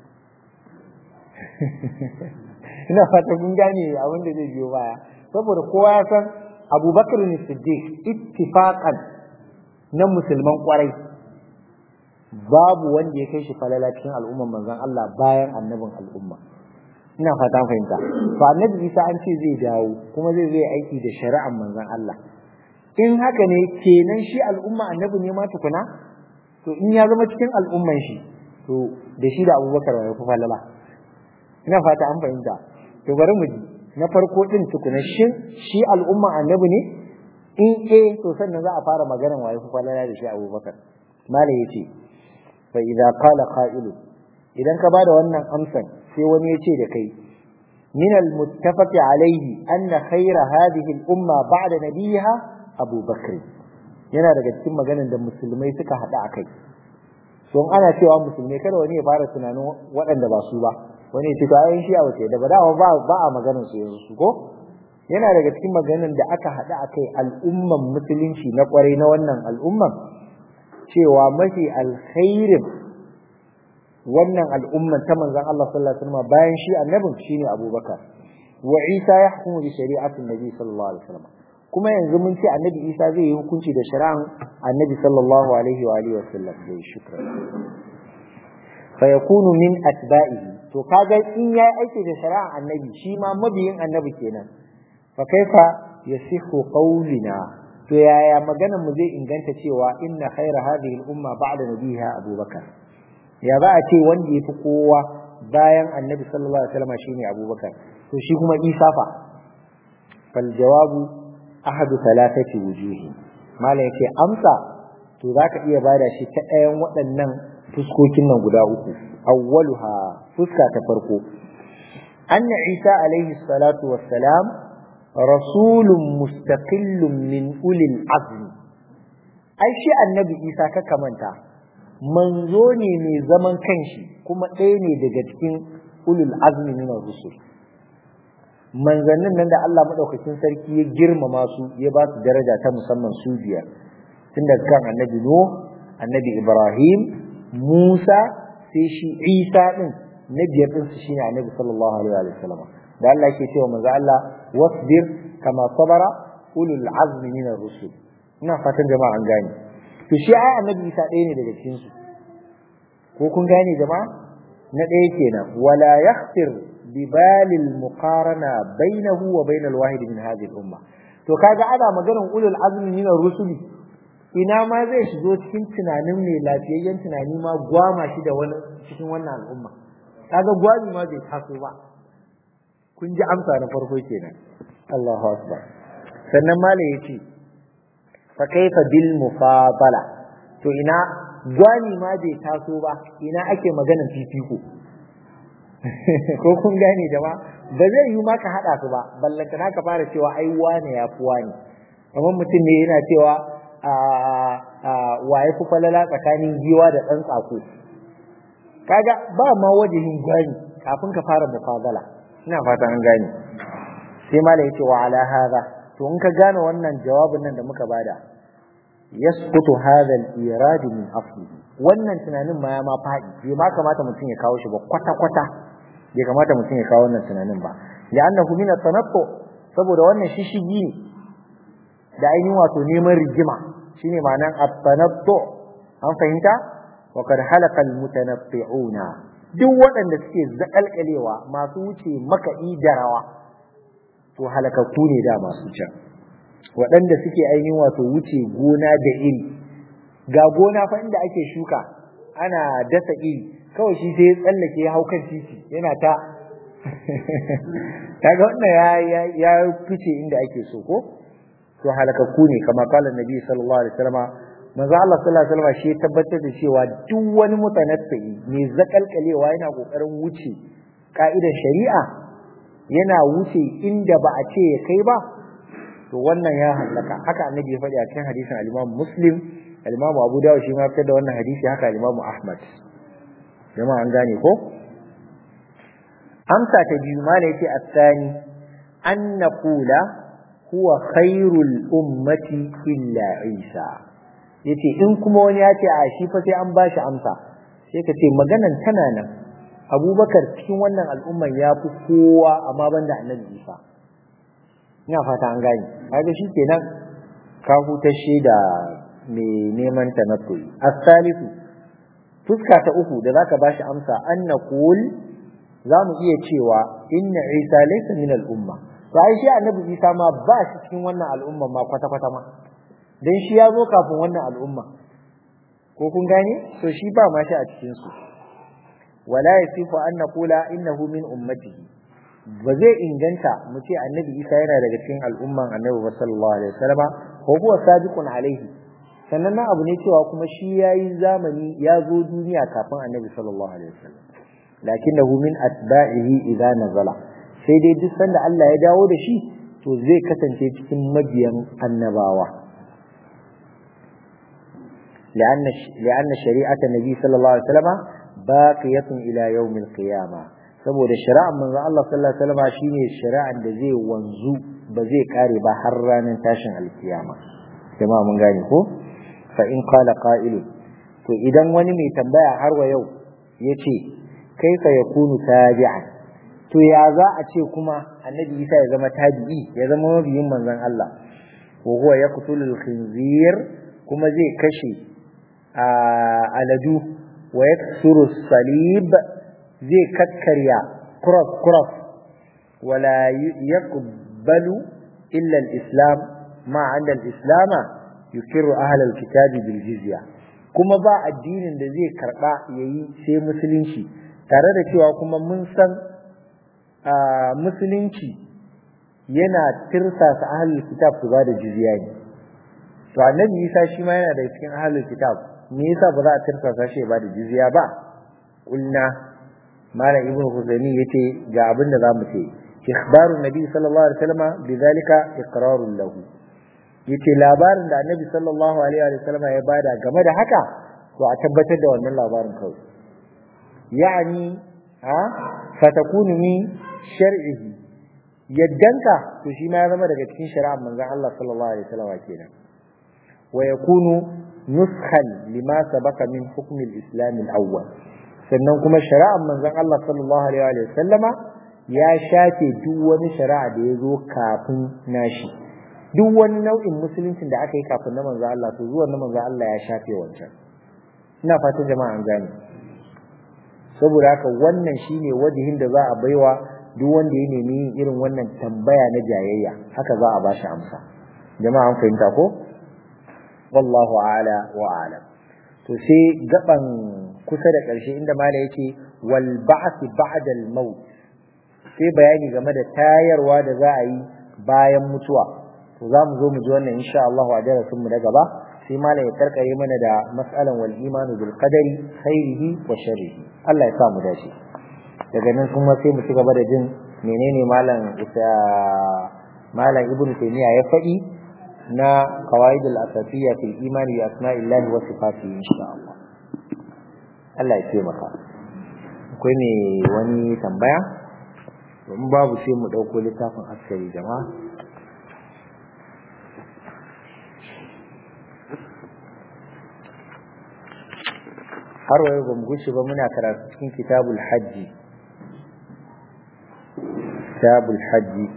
ina fata kun gane abin da zai biyo baya saboda kowa ya san abubakar ne siddiq ittifaqan na musulman kwarai babu wanda ya kai shi falala cikin al'umman manzon Allah bayan annabin al'umma ina fata fahimta to annabi Isa an ce zai dawo kuma zai zai aiki da shari'ar manzon Allah in haka ne kenan shi al'umma annabi ne ma tukuna to in ya zama cikin al'umman shi to da shi da Abubakar ya fi falala ina fata an fahimta to bari mu ji na farko din tukuna shin shi al'umma annabi ne in eh to sannan za a fara maganar waye fi falala da shi Abubakar malai yace fa idza qala qa'ilu idan ka bada wannan amsan sai wani ya ce da kai min al-muttafaq alayhi anna khayra hadhihi al-umma ba'da nabiha Abu Bakr yana daga cikin maganar da musulmai suka hada akai so ana cewa musulmai kada wani ya fara tunanin waɗanda ba su ba wani ya ce to ayin shi a wace da ba ba ba a maganar su yanzu su ko yana daga cikin maganar da aka hada akai al'umman musulunci na kwarai na wannan al'umman cewa mafi alkhairin wannan al'umman ta manzon Allah sallallahu alaihi wasallam bayan shi annabin shine Abubakar wa Isa yahkumu bi shari'atin Nabi sallallahu alaihi wasallam kuma yanzu mun ce annabi Isa zai yi hukunci da shari'an annabi sallallahu alaihi wa alihi wasallam dai shukran fa yakunu min atba'ihi to kaga in yayi aiki da shari'an annabi shi ma mabiyin annabi kenan fa kaifa yasihu qawlina to yaya maganar mu zai inganta cewa inna khaira hadhihi al-umma ba'da nabiha Abubakar ya za a ce wanda ya fi kowa bayan annabi sallallahu alaihi wasallam shine abubakar to shi kuma isa fa fal jawabu ahadu thalathati wujuhi malam yace amsa to zaka iya bada shi ta ɗayan waɗannan fuskokin nan guda uku awwaluha fuska ta farko anna isa alaihi salatu wassalam rasulun mustaqillun min ulil azmi ai shi annabi isa ka kamanta manzo ne mai zaman kanshi kuma ɗaya ne daga cikin ulul azmi min rusul manzannin nan da Allah madaukakin sarki ya girmama su ya ba su daraja ta musamman su biyar tun daga kan annabi nuh annabi ibrahim musa sai shi isa din na biyar din su shine annabi sallallahu alaihi wa sallam da Allah yake cewa manzo Allah wasbir kama sabara ulul azmi min rusul ina fatan jama'a an gane to shi ai annabi isa ɗaya ne daga cikin su ko kun gane jama'a na ɗaya kenan wala yakhtir ببال المقارنة بينه وبين الواحد من هذه الأمة to kaga ana maganar ulul azmi min rusuli ina ma zai shigo cikin tunanin mai lafiyayyen tunani ma gwama shi da wani cikin wannan al'umma kaga gwami ma bai taso ba kun ji amsa na farko kenan Allahu akbar sannan malai yace fa kaifa bil mufadala to ina gwami ma bai taso ba ina ake maganar fifiko ko kun gane jama'a ba zai yi maka haɗa su ba ballanta na ka fara cewa ai wane ya fi wane amma mutum ne yana cewa wa ya fi falala tsakanin giwa da ɗan tsako kaga ba ma wajihin gwani kafin ka fara mufadala ina fatan an gane sai mala yace wa ala hadha to in ka gane wannan jawabin nan da muka bada yasqutu hadha al-irad min aslihi wannan tunanin ma ya ma faɗi bai ma kamata mutum ya kawo shi ba kwata kwata bai kamata mutum ya kawo wannan tunanin ba li'annahu min at-tanattu saboda wannan shishigi ne da ainihin wato neman rigima shine ma'anar at-tanattu an fahimta wa kad halaka al-mutanatti'una duk waɗanda suke zakalkalewa masu wuce makaɗi da rawa to halakakku ne da masu can waɗanda suke ainihin wato wuce gona da iri ga gona fa inda ake shuka ana dasa iri kawai shi sai ya tsallake ya hau kan titi yana ta kaga wannan ya ya fice inda ake so ko to halakakku ne kama kala nabi sallallahu alaihi wasallam manzo Allah sallallahu alaihi wasallam shi tabbatar da cewa duk wani mutanaffi mai zakalkalewa yana kokarin wuce ka'idar shari'a yana wuce inda ba a ce ya kai ba to wannan ya halaka haka annabi ya faɗi a cikin hadisin al-Imam Muslim al-Imam Abu Dawud shi ma fitar da wannan hadisi haka al-Imam Ahmad jama'a an gane ko amsa ta biyu ma ne yace at-tani an naqula huwa khairul ummati illa Isa yace in kuma wani ya ce a shi fa sai an bashi amsa sai ka ce maganan tana nan Abubakar cikin wannan al'umman ya fi kowa amma banda Annabi Isa ina fata an gane kaga shi kenan ka hutashe da mai neman ta na koyi as-salisu fuska ta uku da zaka bashi amsa an naqul za mu iya cewa inna isa laysa min al-umma to ai shi annabi isa ma ba shi cikin wannan al'umma ma kwata kwata ma dan shi ya zo kafin wannan al'umma ko kun gane to shi ba ma shi a cikin su wala yasifu an naqula innahu min ummatihi ba zai inganta mu ce annabi isa yana daga cikin al'umman annabi sallallahu alaihi wasallama ko huwa sabiqun alaihi sannan na abu ne cewa kuma shi yayi zamani ya zo duniya kafin annabi sallallahu alaihi wasallam lakinnahu min atba'ihi idza nazala sai dai duk sanda Allah ya dawo da shi to zai kasance cikin mabiyan annabawa لأن لأن شريعة النبي صلى الله عليه وسلم باقية إلى يوم القيامة saboda shari'ar manzon Allah sallallahu alaihi wasallam shine shari'ar da zai wanzu ba zai kare ba har ranar tashin alkiyama jama'a mun gane ko fa in qala qa'ilun to idan wani mai tambaya har wa yau yace kaifa yakunu tabi'an to ya za a ce kuma annabi Isa ya zama tabi'i ya zama mabiyin manzon Allah wa huwa yaqtulul khinzir kuma zai kashe aladu wa yaksuru salib zai kakkarya cross cross wala yaqbalu illa al-islam ma 'inda al-islam yukiru ahli al-kitab bil jizya kuma ba addinin da zai karba yayi sai musulunci tare da cewa kuma mun san musulunci yana tirsasa ahli kitab su ba da jizya ne to annabi Isa shi ma yana da cikin ahli kitab me yasa ba za a tirsasa shi ba da jizya ba kulna malam ibnu huzaimi yace ga abin da zamu ce ikhbarun nabi sallallahu alaihi wasallam bidhalika iqrarun lahu yace labarin da annabi sallallahu alaihi wasallam ya bada game da haka to a tabbatar da wannan labarin kawai yani ha fatakunu min shar'ihi yaddanka to shi ma ya zama daga cikin shari'ar manzon Allah sallallahu alaihi wasallam kenan wa yakunu nuskhan lima sabaka min hukm al-islam al-awwal sannan kuma shari'ar manzon Allah sallallahu alaihi wasallama ya shafe duk wani shari'a da ya zo kafin nashi duk wani nau'in musuluncin da aka yi kafin na manzon Allah to zuwan na manzon Allah ya shafe wancan ina fatan jama'a an gane saboda haka wannan shine wajihin da za a baiwa duk wanda ya nemi yin irin wannan tambaya na jayayya haka za a bashi amsa jama'a an fahimta ko wallahu a'la wa a'lam to sai gaban kusa da ƙarshe inda mala yake wal ba'th ba'da al maut sai bayani game da tayarwa da za a yi bayan mutuwa to za mu zo mu ji wannan insha Allah a darasin mu na gaba sai mala ya karkare mana da mas'alan wal imanu bil qadari khairihi wa sharrihi Allah ya sa mu dace daga nan kuma sai mu ci gaba da jin menene malam isa malam ibnu taymiya ya faɗi na qawaid al asasiyya fil imani bi asma'illahi wa sifatihi insha Allah Allah ya taimaka akwai ne wani tambaya in babu sai mu dauko littafin askari jama'a har wayo ba mu gushe ba muna karatu cikin kitabul hajji kitabul hajji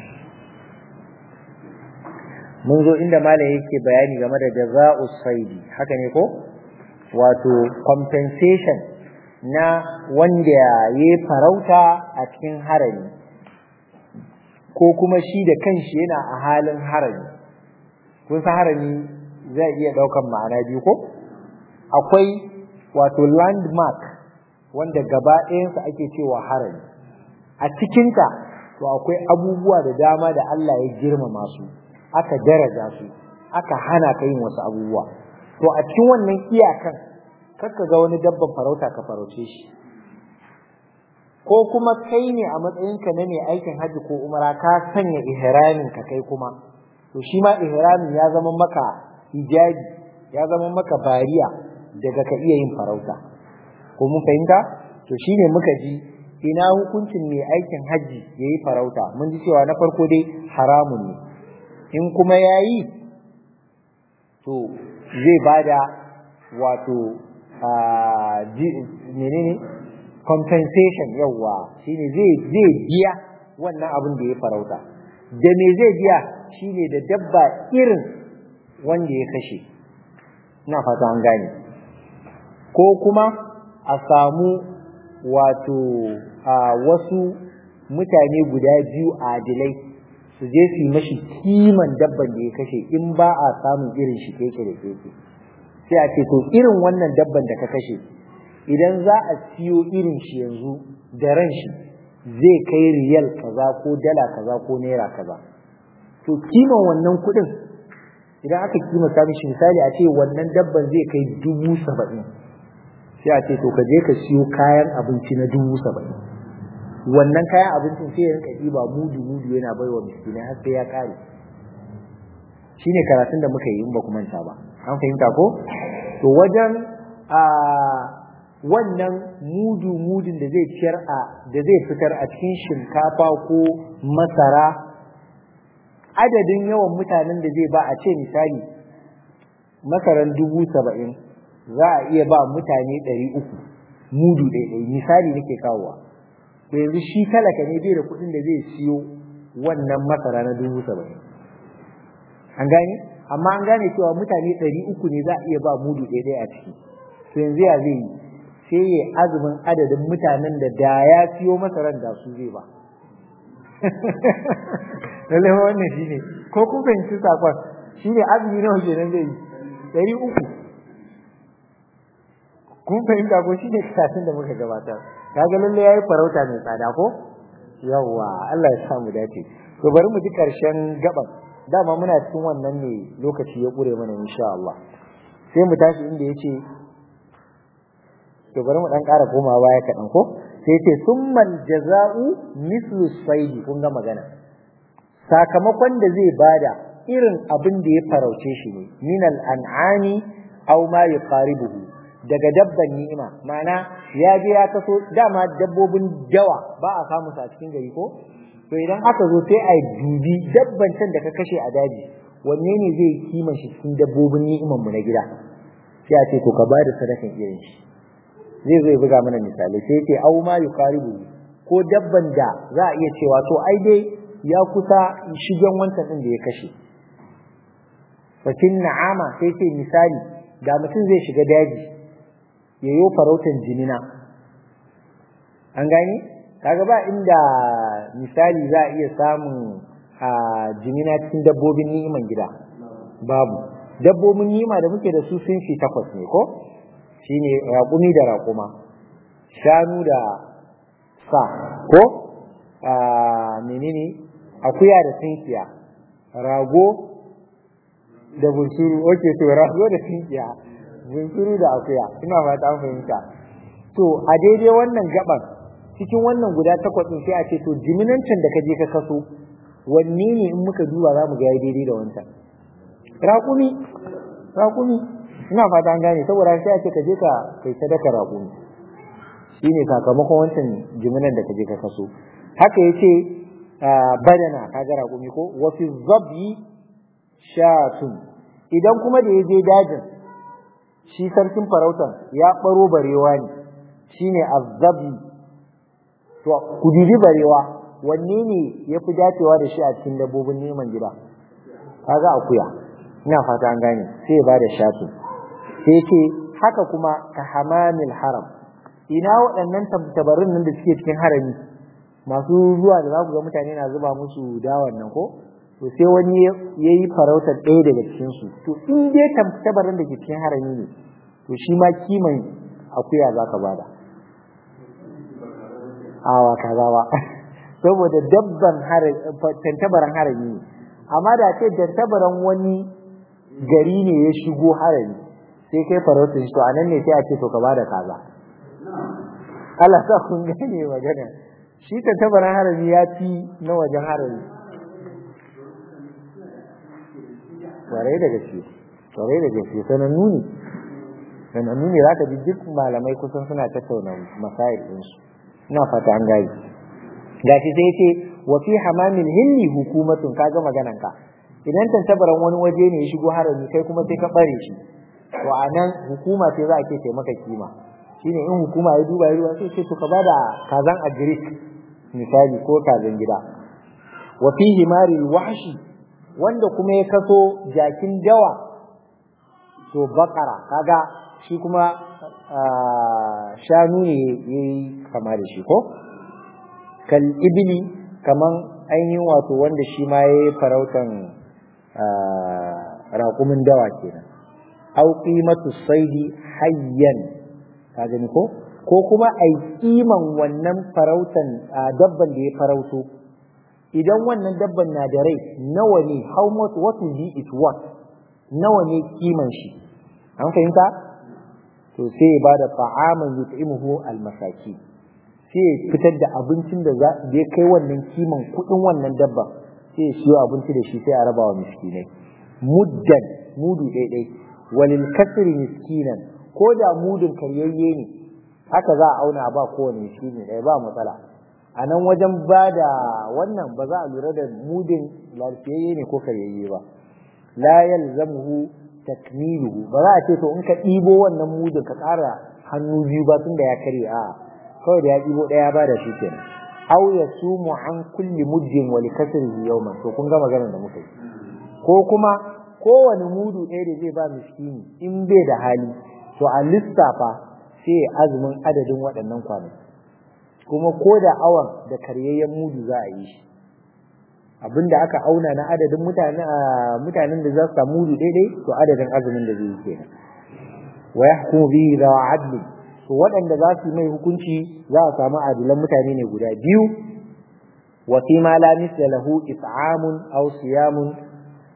mun zo inda malam yake bayani game da jaza'us saidi haka ne ko wato compensation na wanda ya farauta a cikin harami ko kuma shi da kanshi yana a halin harami kun san harami zai iya daukan ma'ana biyu ko akwai wato landmark wanda gaba ɗayansa ake cewa harami a cikinta to akwai abubuwa da dama da Allah ya girmama su aka daraja su aka hana ka yin wasu abubuwa to a cikin wannan iyakan kakka ga wani dabban farauta ka farauce shi ko kuma kai ne a matsayinka na mai aikin hajji ko umara ka sanya ihramin ka kai kuma to shi ma ihramin ya zama maka hijabi ya zama maka bariya daga ka iya yin farauta ko mun fahimta to shine muka ji ina hukuncin mai aikin hajji yayi farauta mun ji cewa na farko dai haramun ne in kuma yayi to zai bada wato menene compensation yawa shine zai zai biya wannan abin da ya farauta da me zai biya shine da dabba irin wanda ya kashe ina fata an gane ko kuma a samu wato wasu mutane guda biyu adilai su je su yi mashi kiman dabban da ya kashe in ba a samun irin shi keke da keke sai a ce to irin wannan dabban da ka kashe idan za a siyo irin shi yanzu da ran shi zai kai riyal kaza ko dala kaza ko naira kaza to kiman wannan kuɗin idan aka kimanta mishi misali a ce wannan dabban zai kai dubu saba'in sai a ce to ka je ka siyo kayan abinci na dubu saba'in wannan kayan abincin sai ya rinka ɗiba mudu mudu yana bai wa miskinai har sai ya ƙare shine karatun da muka yi in ba ku manta ba an fahimta ko to wajen a wannan mudu mudun da zai ciyar a da zai fitar a cikin shinkafa ko masara adadin yawan mutanen da zai ba a ce misali masaran dubu saba'in za a iya ba mutane ɗari uku mudu ɗaiɗai misali nake kawowa to yanzu shi talaka ne bai da kuɗin da zai siyo wannan masara na dubu saba'in an gane amma an gane cewa mutane ɗari uku ne za a iya ba mudu ɗaiɗai a ciki to yanzu ya zai yi sai ya azumin adadin mutanen da da ya siyo masaran da su zai ba lallai wannan shi ne ko kun fahimci sakon shi ne azumi nawa kenan zai yi ɗari uku kun fahimta ko shi ne karatun da muka gabatar kaga lalle yayi farauta mai tsada ko yawwa Allah ya samu dace to bari mu ji karshen gaban dama muna cikin wannan ne lokaci ya kure mana insha Allah sai mu tashi inda yace to bari mu dan ƙara komawa baya kaɗan ko sai ce summal jaza'u mislu saidi kun ga magana sakamakon da zai bada irin abin da ya farauce shi ne minal an'ami aw ma yuqaribuhu daga dabban ni'ima ma'ana ya je ya kaso dama dabbobin dawa ba a samu su a cikin gari ko to idan aka zo sai a dubi dabban can da ka kashe a daji wanne ne zai kiman shi cikin dabbobin ni'iman mu na gida sai a ce to ka bada sadakan irin shi zai zai buga mana misali sai ce au ma yuqaribu ko dabban da za a iya cewa to ai dai ya kusa shigen wancan din da ya kashe fatin na'ama sai ce misali da mutum zai shiga daji ya yi farautan jimina an gani kaga ba inda misali za a iya samun a jimina cikin dabbobin ni'iman gida babu dabbobin ni'ima da muke da su sun fi takwas ne ko shine raƙumi da raƙuma shanu da sa ko a menene akuya da tinkiya rago da bunsuru oke to rago da tinkiya bunsuru da akuya ina fata an fahimta to a daidai wannan gaban cikin wannan guda takwas din sai a ce to jiminancin da ka je ka kaso wanne ne in muka duba za mu ga yayi daidai da wancan raƙumi raƙumi ina fata an gane saboda sai a ce ka je ka kai sadaka raƙumi shine sakamakon wancan jiminan da ka je ka kaso haka yace badana kaga raƙumi ko wa fi zabi shatun idan kuma da ya je dajin shi sarkin farautan ya baro barewa ne shine azzabi to ku dibi barewa wanne ne ya fi dacewa da shi a cikin dabbobin neman gida kaga akuya ina fata an gane sai ba da shatu sai ce haka kuma ka hamamil haram ina waɗannan tabarin nan da suke cikin harami masu zuwa da za ku ga mutane na zuba musu dawan nan ko to sai wani ya yi farautar ɗaya daga cikin su to in dai tabarin da ke cikin harami ne to shi ma kiman akuya za ka bada awa kaza ba saboda dabban tantabaran harami ne amma da ce tantabaran wani gari ne ya shigo harami sai kai farautin shi to a nan ne sai a ce to ka bada kaza Allah sa kun gane magana shi tantabaran harami ya fi na wajen harami kwarai da gaske kwarai da gaske sanannu ne sanannu ne za ka ji duk malamai kusan suna tattauna masayar ɗinsu ina fata an gaji gashi sai ce wa fi hamamin hilli hukumatun kaga maganan ka idan tantabaran wani waje ne ya shigo harami kai kuma sai ka bare shi to a nan hukuma ce za a ke taimaka kima shine in hukuma ya duba ya duba sai ce to ka bada kazan agric misali ko kazan gida wa fi himari wahshi wanda kuma ya kaso jakin dawa to bakara kaga shi kuma shanu ne yayi kama da shi ko kal ibni kaman ainihin wato wanda shi ma yayi farautan raƙumin dawa kenan au qimatu saidi hayyan ka gani ko ko kuma ai kiman wannan farautan dabban da ya farauto idan wannan dabban na da rai nawa ne how much what will be it worth nawa ne kiman shi an fahimta to sai ya bada ta'aman yut'imuhu al-masaki sai ya fitar da abincin da za da ya kai wannan kiman kudin wannan dabba sai ya siyo abinci da shi sai a raba wa miskinai muddan mudu daidai walil kasri miskinan ko da mudun karyayye ne haka za a auna ba kowane miskini ɗaya ba matsala a nan wajen ba da wannan ba za a lura da mudun lafiyayye ne ko karyayye ba la yalzamuhu takmiluhu ba za a ce to in ka ɗibo wannan mudun ka ƙara hannu biyu ba tunda ya karye a kawai da ya ɗibo ɗaya ba da shi kenan aw yasumu an kulli muddin wa likasrihi yawman to kun ga maganar da muka yi ko kuma kowane mudu ɗaya da zai ba miskini in bai da hali to a lissafa sai azumin adadin waɗannan kwanaki kuma ko da awan da karyayyen mudu za a yi shi abinda aka auna na adadin mutanen da za su samu mudu daidai to adadin azumin da zai yi kenan wa yahkumu bihi da adli to waɗanda za su mai hukunci za a samu adilan mutane ne guda biyu wa fi ma la misla lahu it'amun aw siyamun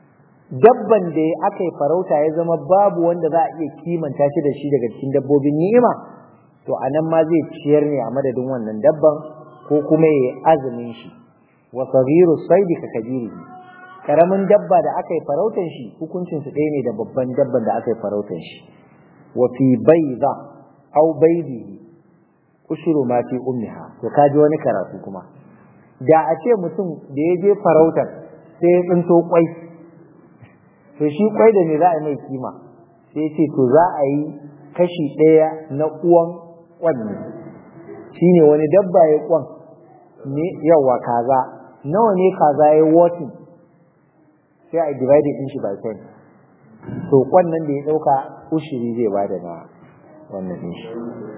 dabban da aka yi farauta ya zama babu wanda za a iya kimanta shi da shi daga cikin dabbobin ni'ima to a nan ma zai ciyar ne a madadin wannan dabban ko kuma ya yi azumin shi wa saghiru saidi ka kabiri karamin dabba da aka yi farautan shi hukuncin su ɗaya ne da babban dabban da aka yi farautan shi wa fi bayda aw baydihi ushuru ma fi ummiha to kaji wani karatu kuma da a ce mutum da ya je farautar sai ya tsinto kwai to shi kwai da me za a mai kima sai ce to za a yi kashi ɗaya na uwan kwan ne shine wani dabba ya kwan ne yawa kaza nawa ne kaza ya wotin sai a divide din shi by 10 to kwan nan da ya dauka ushiri zai bada na wannan din shi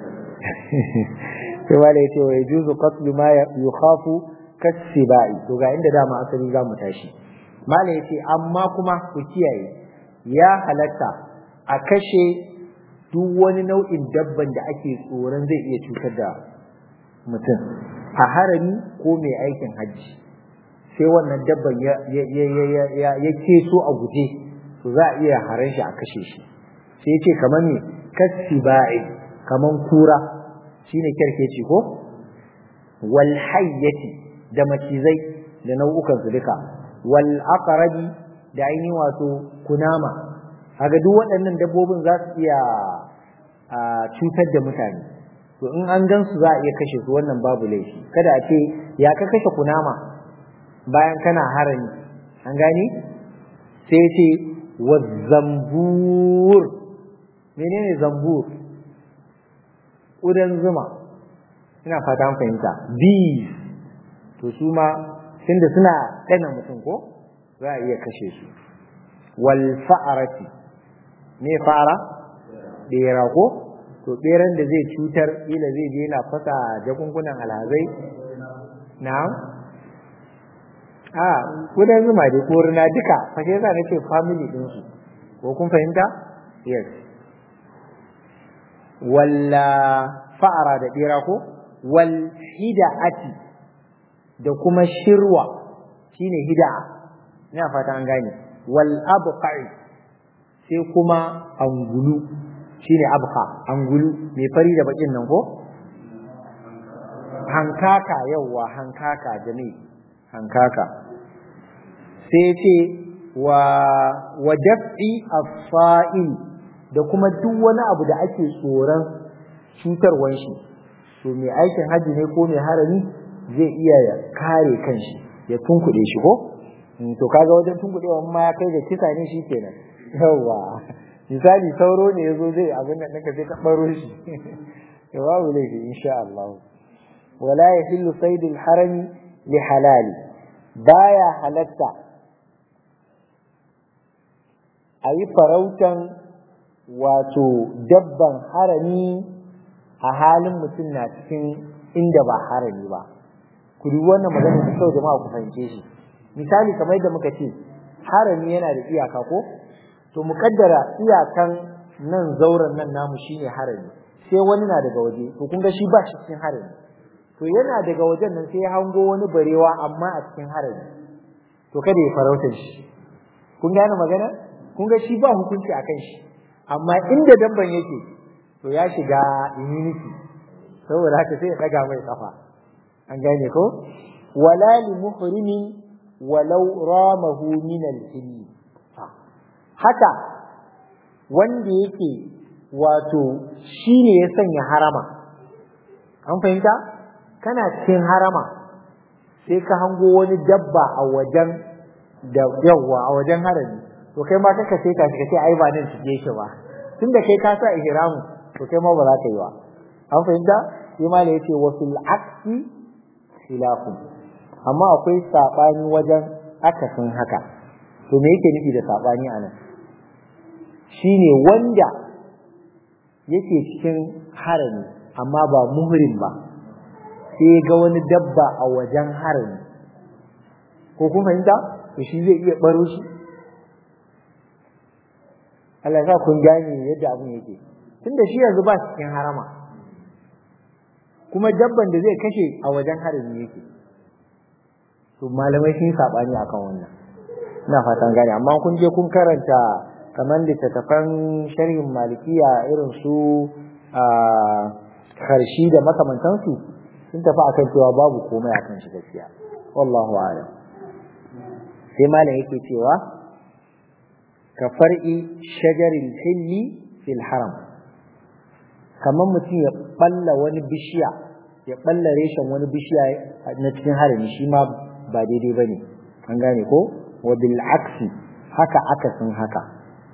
sai wala yace wa yajuzu qatlu ma yukhafu kasibai to ga inda dama asali za mu tashi mala yace amma kuma ku kiyaye ya halatta a kashe duk wani nau'in dabban da ake tsoron zai iya cutar da mutum a harami ko mai aikin hajji sai wannan dabban ya keso a guje to za a iya haran shi a kashe shi sai ce kamar ne kasibai kamar kura shine kerkeci ko wal hayyati da macizai da nau'ukan su duka wal aqrabi da ainihin wato kunama kaga duk waɗannan dabbobin za su iya cutar da mutane to in an gan su za a iya kashe su wannan babu laifi kada a ce ya ka kashe kunama bayan kana harami an gani sai ce wa zambur menene zambur ƙudan zuma ina fata an fahimta bees to su ma tunda suna ɗana mutum ko za a iya kashe su wal fa'arati me fara ɓera ko to ɓeran da zai cutar ila zai je yana fasa jakunkunan alhazai na a kudan zuma dai ko rina duka fashe za na ce family ɗinsu ko kun fahimta yes walla fa'ara da ɓera ko wal hida'ati da kuma shirwa shine hida'a ina fata an gane wal abqai sai kuma angulu shine abqa angulu mai fari da bakin nan ko hankaka yawwa hankaka jami'i hankaka sai ce wa wa daf'i as-sa'il da kuma duk wani abu da ake tsoron cutarwan shi to mai aikin haji ne ko mai harami zai iya kare kanshi ya tunkuɗe shi ko to kaga wajen tunkuɗewa ma ya kai da kisa ne shi kenan yawa misali sauro ne yazo zai abin nan ɗinka sai ka ɓaro shi ya babu laifi insha Allah wala yahillu saydul harami li halali baya halatta a yi farautan wato dabban harami a halin mutum na cikin inda ba harami ba ku dubi wannan magana da kyau jama'a ku fahimce shi misali kamar yadda muka ce harami yana da iyaka ko to mu kaddara iyakan nan zauren nan namu shine harami sai wani na daga waje to kun ga shi ba shi cikin harami to yana daga wajen nan sai ya hango wani barewa amma a cikin harami to kada ya farauta shi kun gane magana kun ga shi ba hukunci akan shi amma inda dabban yake to ya shiga immunity saboda haka sai ya daga mai kafa an gane ko wala li muhrimin walau ramahu min al-hilli haka wanda yake wato shine ya sanya harama an fahimta kana cikin harama sai ka hango wani dabba a wajen da yawa a wajen harami to kai ma kaka sai ka shiga sai ai ba nan shige shi ba tunda kai ka sa ihramu to kai ma ba za ka yi ba an fahimta sai ma da yace wa fil aksi khilafun amma akwai sabani wajen akasin haka to me yake nufi da sabani anan shine wanda yake cikin harami amma ba muhrim ba sai ga wani dabba a wajen harami ko kun fahimta to shi zai iya baro shi Allah ya kun gane yadda abin yake tunda shi yanzu ba cikin harama kuma dabban da zai kashe a wajen harami yake to malamai sun sabani akan wannan ina fatan gane amma kun je kun karanta kamar littattafan sharhin malikiya irin su a karshi da makamantansu sun tafi akan cewa babu komai akan shi gaskiya wallahu a'lam sai malam yake cewa ka far'i shajaril hilli fil haram kamar mutum ya balla wani bishiya ya balla reshen wani bishiya na cikin harami shi ma ba daidai bane an gane ko wa bil aksi haka akasin haka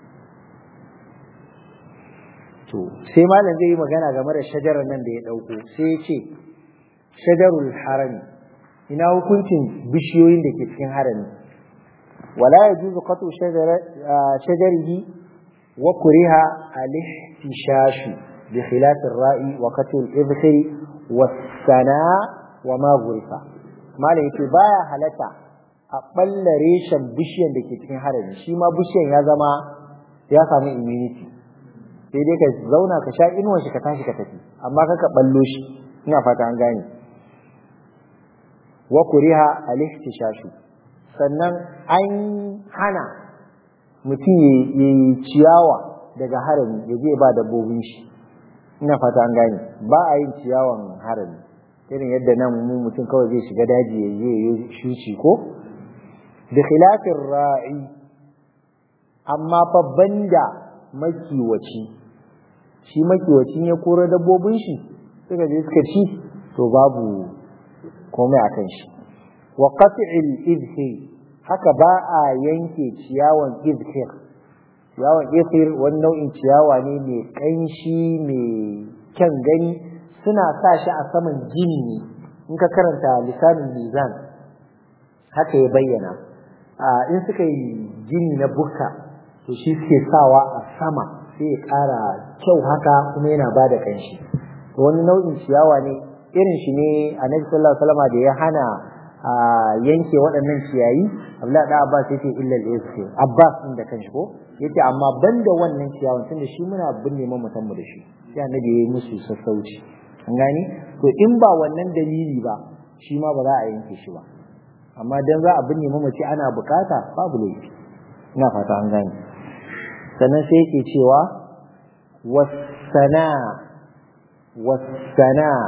to sai malam zai yi magana game da shajarar nan da ya dauko sai ya ce shajarul harami ina hukuncin bishiyoyin da ke cikin harami wala yajuzu qatu shajarihi wa kuriha al-ihtishash bi khilaf ar-ra'i wa qatu al-ibkhir was-sana wa ma gurifa malam yace baya halata a balla reshen bishiyan da ke cikin harami shi ma bishiyan ya zama ya samu immunity sai dai ka zauna ka sha inuwan shi ka tashi ka tafi amma kaka ballo shi ina fata an gane wa kuriha al-ihtishash sannan an hana mutum ya yi ciyawa daga harami ya je ba dabbobin shi ina fata an gane ba a yin ciyawan harami irin yadda nan mu mutum kawai zai shiga daji ya je ya shuci ko da khilafin ra'i amma fa banda makiwaci shi makiwacin ya kora dabbobin shi suka je suka ci to babu komai a kan shi wa qat'il izhir haka ba a yanke ciyawan izhir ciyawan izhir wani nau'in ciyawa ne mai kanshi mai kyan gani suna sa shi a saman gini ne in ka karanta lisanin mizan haka ya bayyana in suka yi gini na bukka to shi suke sawa a sama sai ya ƙara kyau haka kuma yana ba da kanshi wani nau'in ciyawa ne irin shi ne annabi sallallahu alaihi wasallam da ya hana a yanke waɗannan ciyayi Abdullah da Abbas yake illal iske Abbas din da kanshi ko yace amma banda wannan ciyawan tunda shi muna binne mu mutan mu da shi sai annabi yayi musu sassauci an gani to in ba wannan dalili ba shi ma ba za a yanke shi ba amma dan za a binne mu mace ana bukata babu laifi ina fata an gane sannan sai yake cewa wasana wasana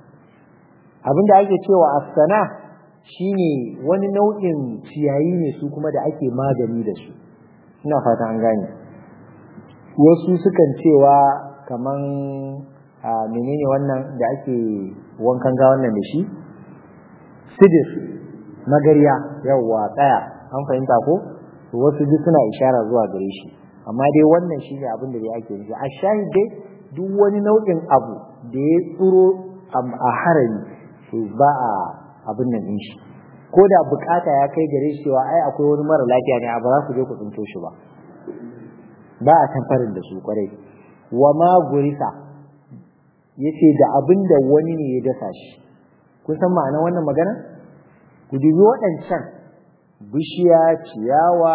abinda ake cewa as-sana shine wani nau'in ciyayi ne su kuma da ake magani da su ina fata an gane wasu sukan cewa kaman a menene wannan da ake wankan ga wannan da shi sidir magariya yawwa tsaya an fahimta ko to wasu duk suna ishara zuwa gare shi amma dai wannan shine abin da dai ake nufi a shahid dai duk wani nau'in abu da ya tsuro a harami to ba a abin nan din shi ko da bukata ya kai gare shi cewa ai akwai wani mara lafiya ne a ba za ku je ku tsinto shi ba ba a tamfarin da su kwarai wa ma gurisa yace da abin da wani ne ya dasa shi kun san ma'anar wannan magana ku dubi waɗancan bishiya ciyawa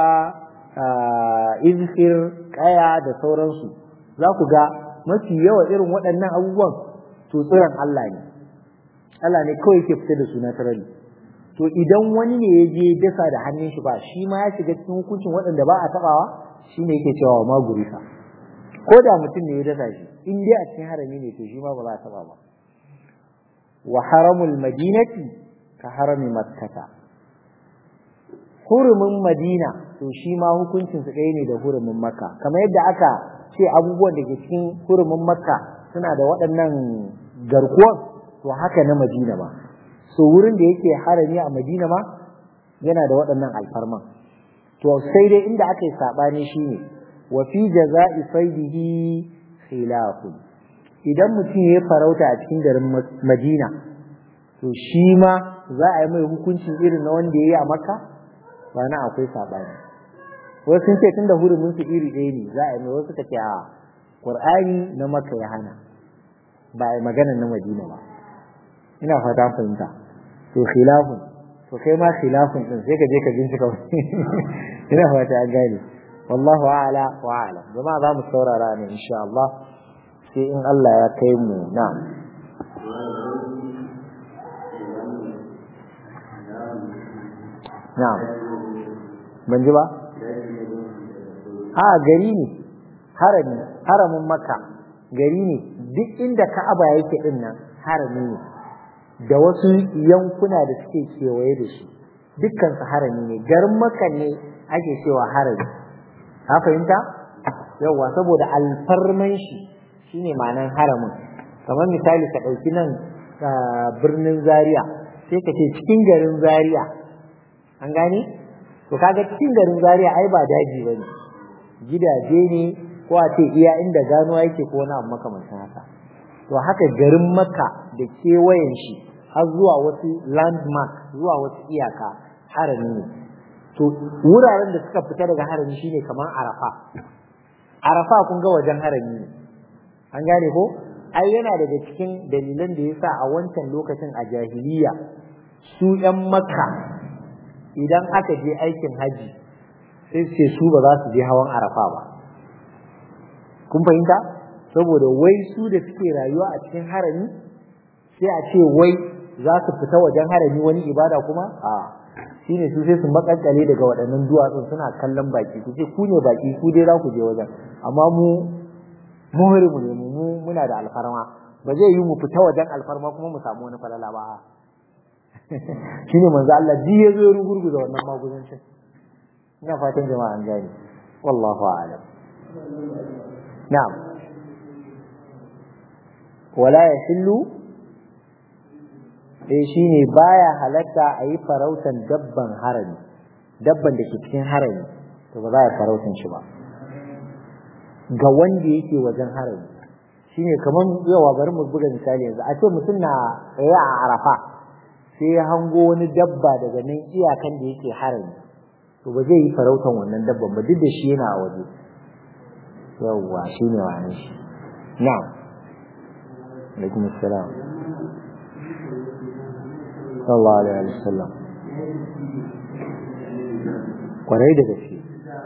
izhir kaya da sauransu za ku ga mafi yawa irin waɗannan abubuwan to tsiron Allah ne Allah ne kawai ke fita da su na tarari to idan wani ne ya je dasa da hannun shi ba shi ma ya shiga cikin hukuncin waɗanda ba a taɓawa shi ne yake cewa ma gurisa ko da mutum ne ya dasa shi in dai a cikin harami ne to shi ma ba za a taɓa ba wa haramul madinati ka harami makkata hurumin madina to shi ma hukuncin su ɗaya ne da hurumin makka kamar yadda aka ce abubuwan da ke cikin hurumin makka suna da waɗannan garkuwan to haka na madina ma so wurin da yake harami a madina ma yana da waɗannan alfarman to sai dai inda aka yi saɓani shine wa fi jaza'i saidihi khilafun idan mutum ya farauta a cikin garin madina to shi ma za a yi mai hukuncin irin na wanda ya yi a makka ba na akwai saɓani wasu sun ce tunda hurumin su iri ɗaya ne za a yi mai wasu ka ce a qur'ani na makka ya hana ba a yi magana na madina ba ina fata fahimta to khilafun to kai ma khilafun din sai ka je ka bincika ina fata an gane wallahu a'la wa a'lam jama'a za mu saurara ne insha Allah sai in Allah ya kai mu na'am na'am ban ji ba a gari ne harami haramin makka gari ne duk inda ka'aba yake din nan harami ne da wasu yankuna da suke kewaye da shi dukkan su harami ne garin makka ne ake cewa harami ka fahimta yawa saboda alfarman shi shine ma'anan haramin kamar misali ka ɗauki nan birnin zaria sai ka ce cikin garin zaria an gane to kaga cikin garin zaria ai ba daji bane gidaje ne ko a ce iya inda gano yake ko wani abu makamancin haka to haka garin makka da kewayen shi har zuwa wasu landmark zuwa wasu iyaka harami ne to wuraren da suka fita daga harami shine kamar arafa arafa kun ga wajen harami ne an gane ko ai yana daga cikin dalilan da yasa a wancan lokacin a jahiliya su ‘yan makka idan aka je aikin haji sai su ce su ba za su je hawan arafa ba kun fahimta saboda wai su da suke rayuwa a cikin harami sai a ce wai za su fita wajen harami wani ibada kuma a shine su sai su makankale daga waɗannan duwatsun suna kallon baki ku ce ku ne baki ku dai za ku je wajen amma mu muhrimu ne mu muna da alfarma ba zai yi mu fita wajen alfarma kuma mu samu wani falala ba shine manzo Allah ji ya zo rugurguza wannan magudancin ina fatan jama'a an gane wallahu a'lam na'am wala yahillu eh shine baya halatta a yi farautan dabban harami dabban da ke cikin harami to ba za a farautan shi ba ga wanda yake wajen harami shine kaman yawa bari mu buga misali yanzu a ce mutum na tsaye a arafa sai ya hango wani dabba daga nan iyakan da yake harami to ba zai yi farautan wannan dabban ba duk da shi yana a waje yawwa shine wani shi na'am alaikum assalam sallallahu alaihi wasallam kwarai da gaske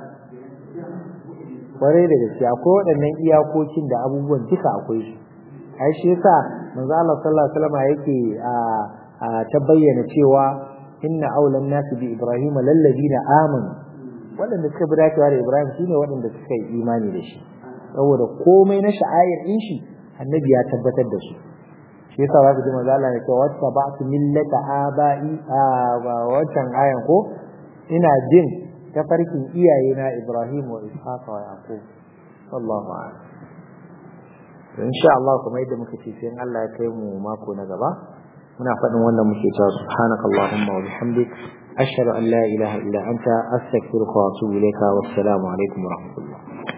kwarai da gaske akwai waɗannan iyakokin da abubuwan duka akwai su ai shi yasa manzo Allah sallallahu alaihi wasallam yake a ta bayyana cewa inna aulan nasi bi ibrahim lallazina amanu waɗanda suka bi dacewa da ibrahim shine waɗanda suka yi imani da shi saboda komai na sha'air din shi annabi ya tabbatar da su shi yasa za ku ji manzo Allah ya ce wata ba'tu millata aba'i a wancan ayan ko ina jin tafarkin iyayena Ibrahim wa Ishaq wa Yaqub wallahu a'lam to insha Allah kuma yadda muka ce sai Allah ya kai mu mako na gaba muna faɗin wannan muke cewa subhanakallahumma wa bihamdik ashhadu an la ilaha illa anta astaghfiruka wa atubu ilayka wassalamu alaikum wa rahmatullah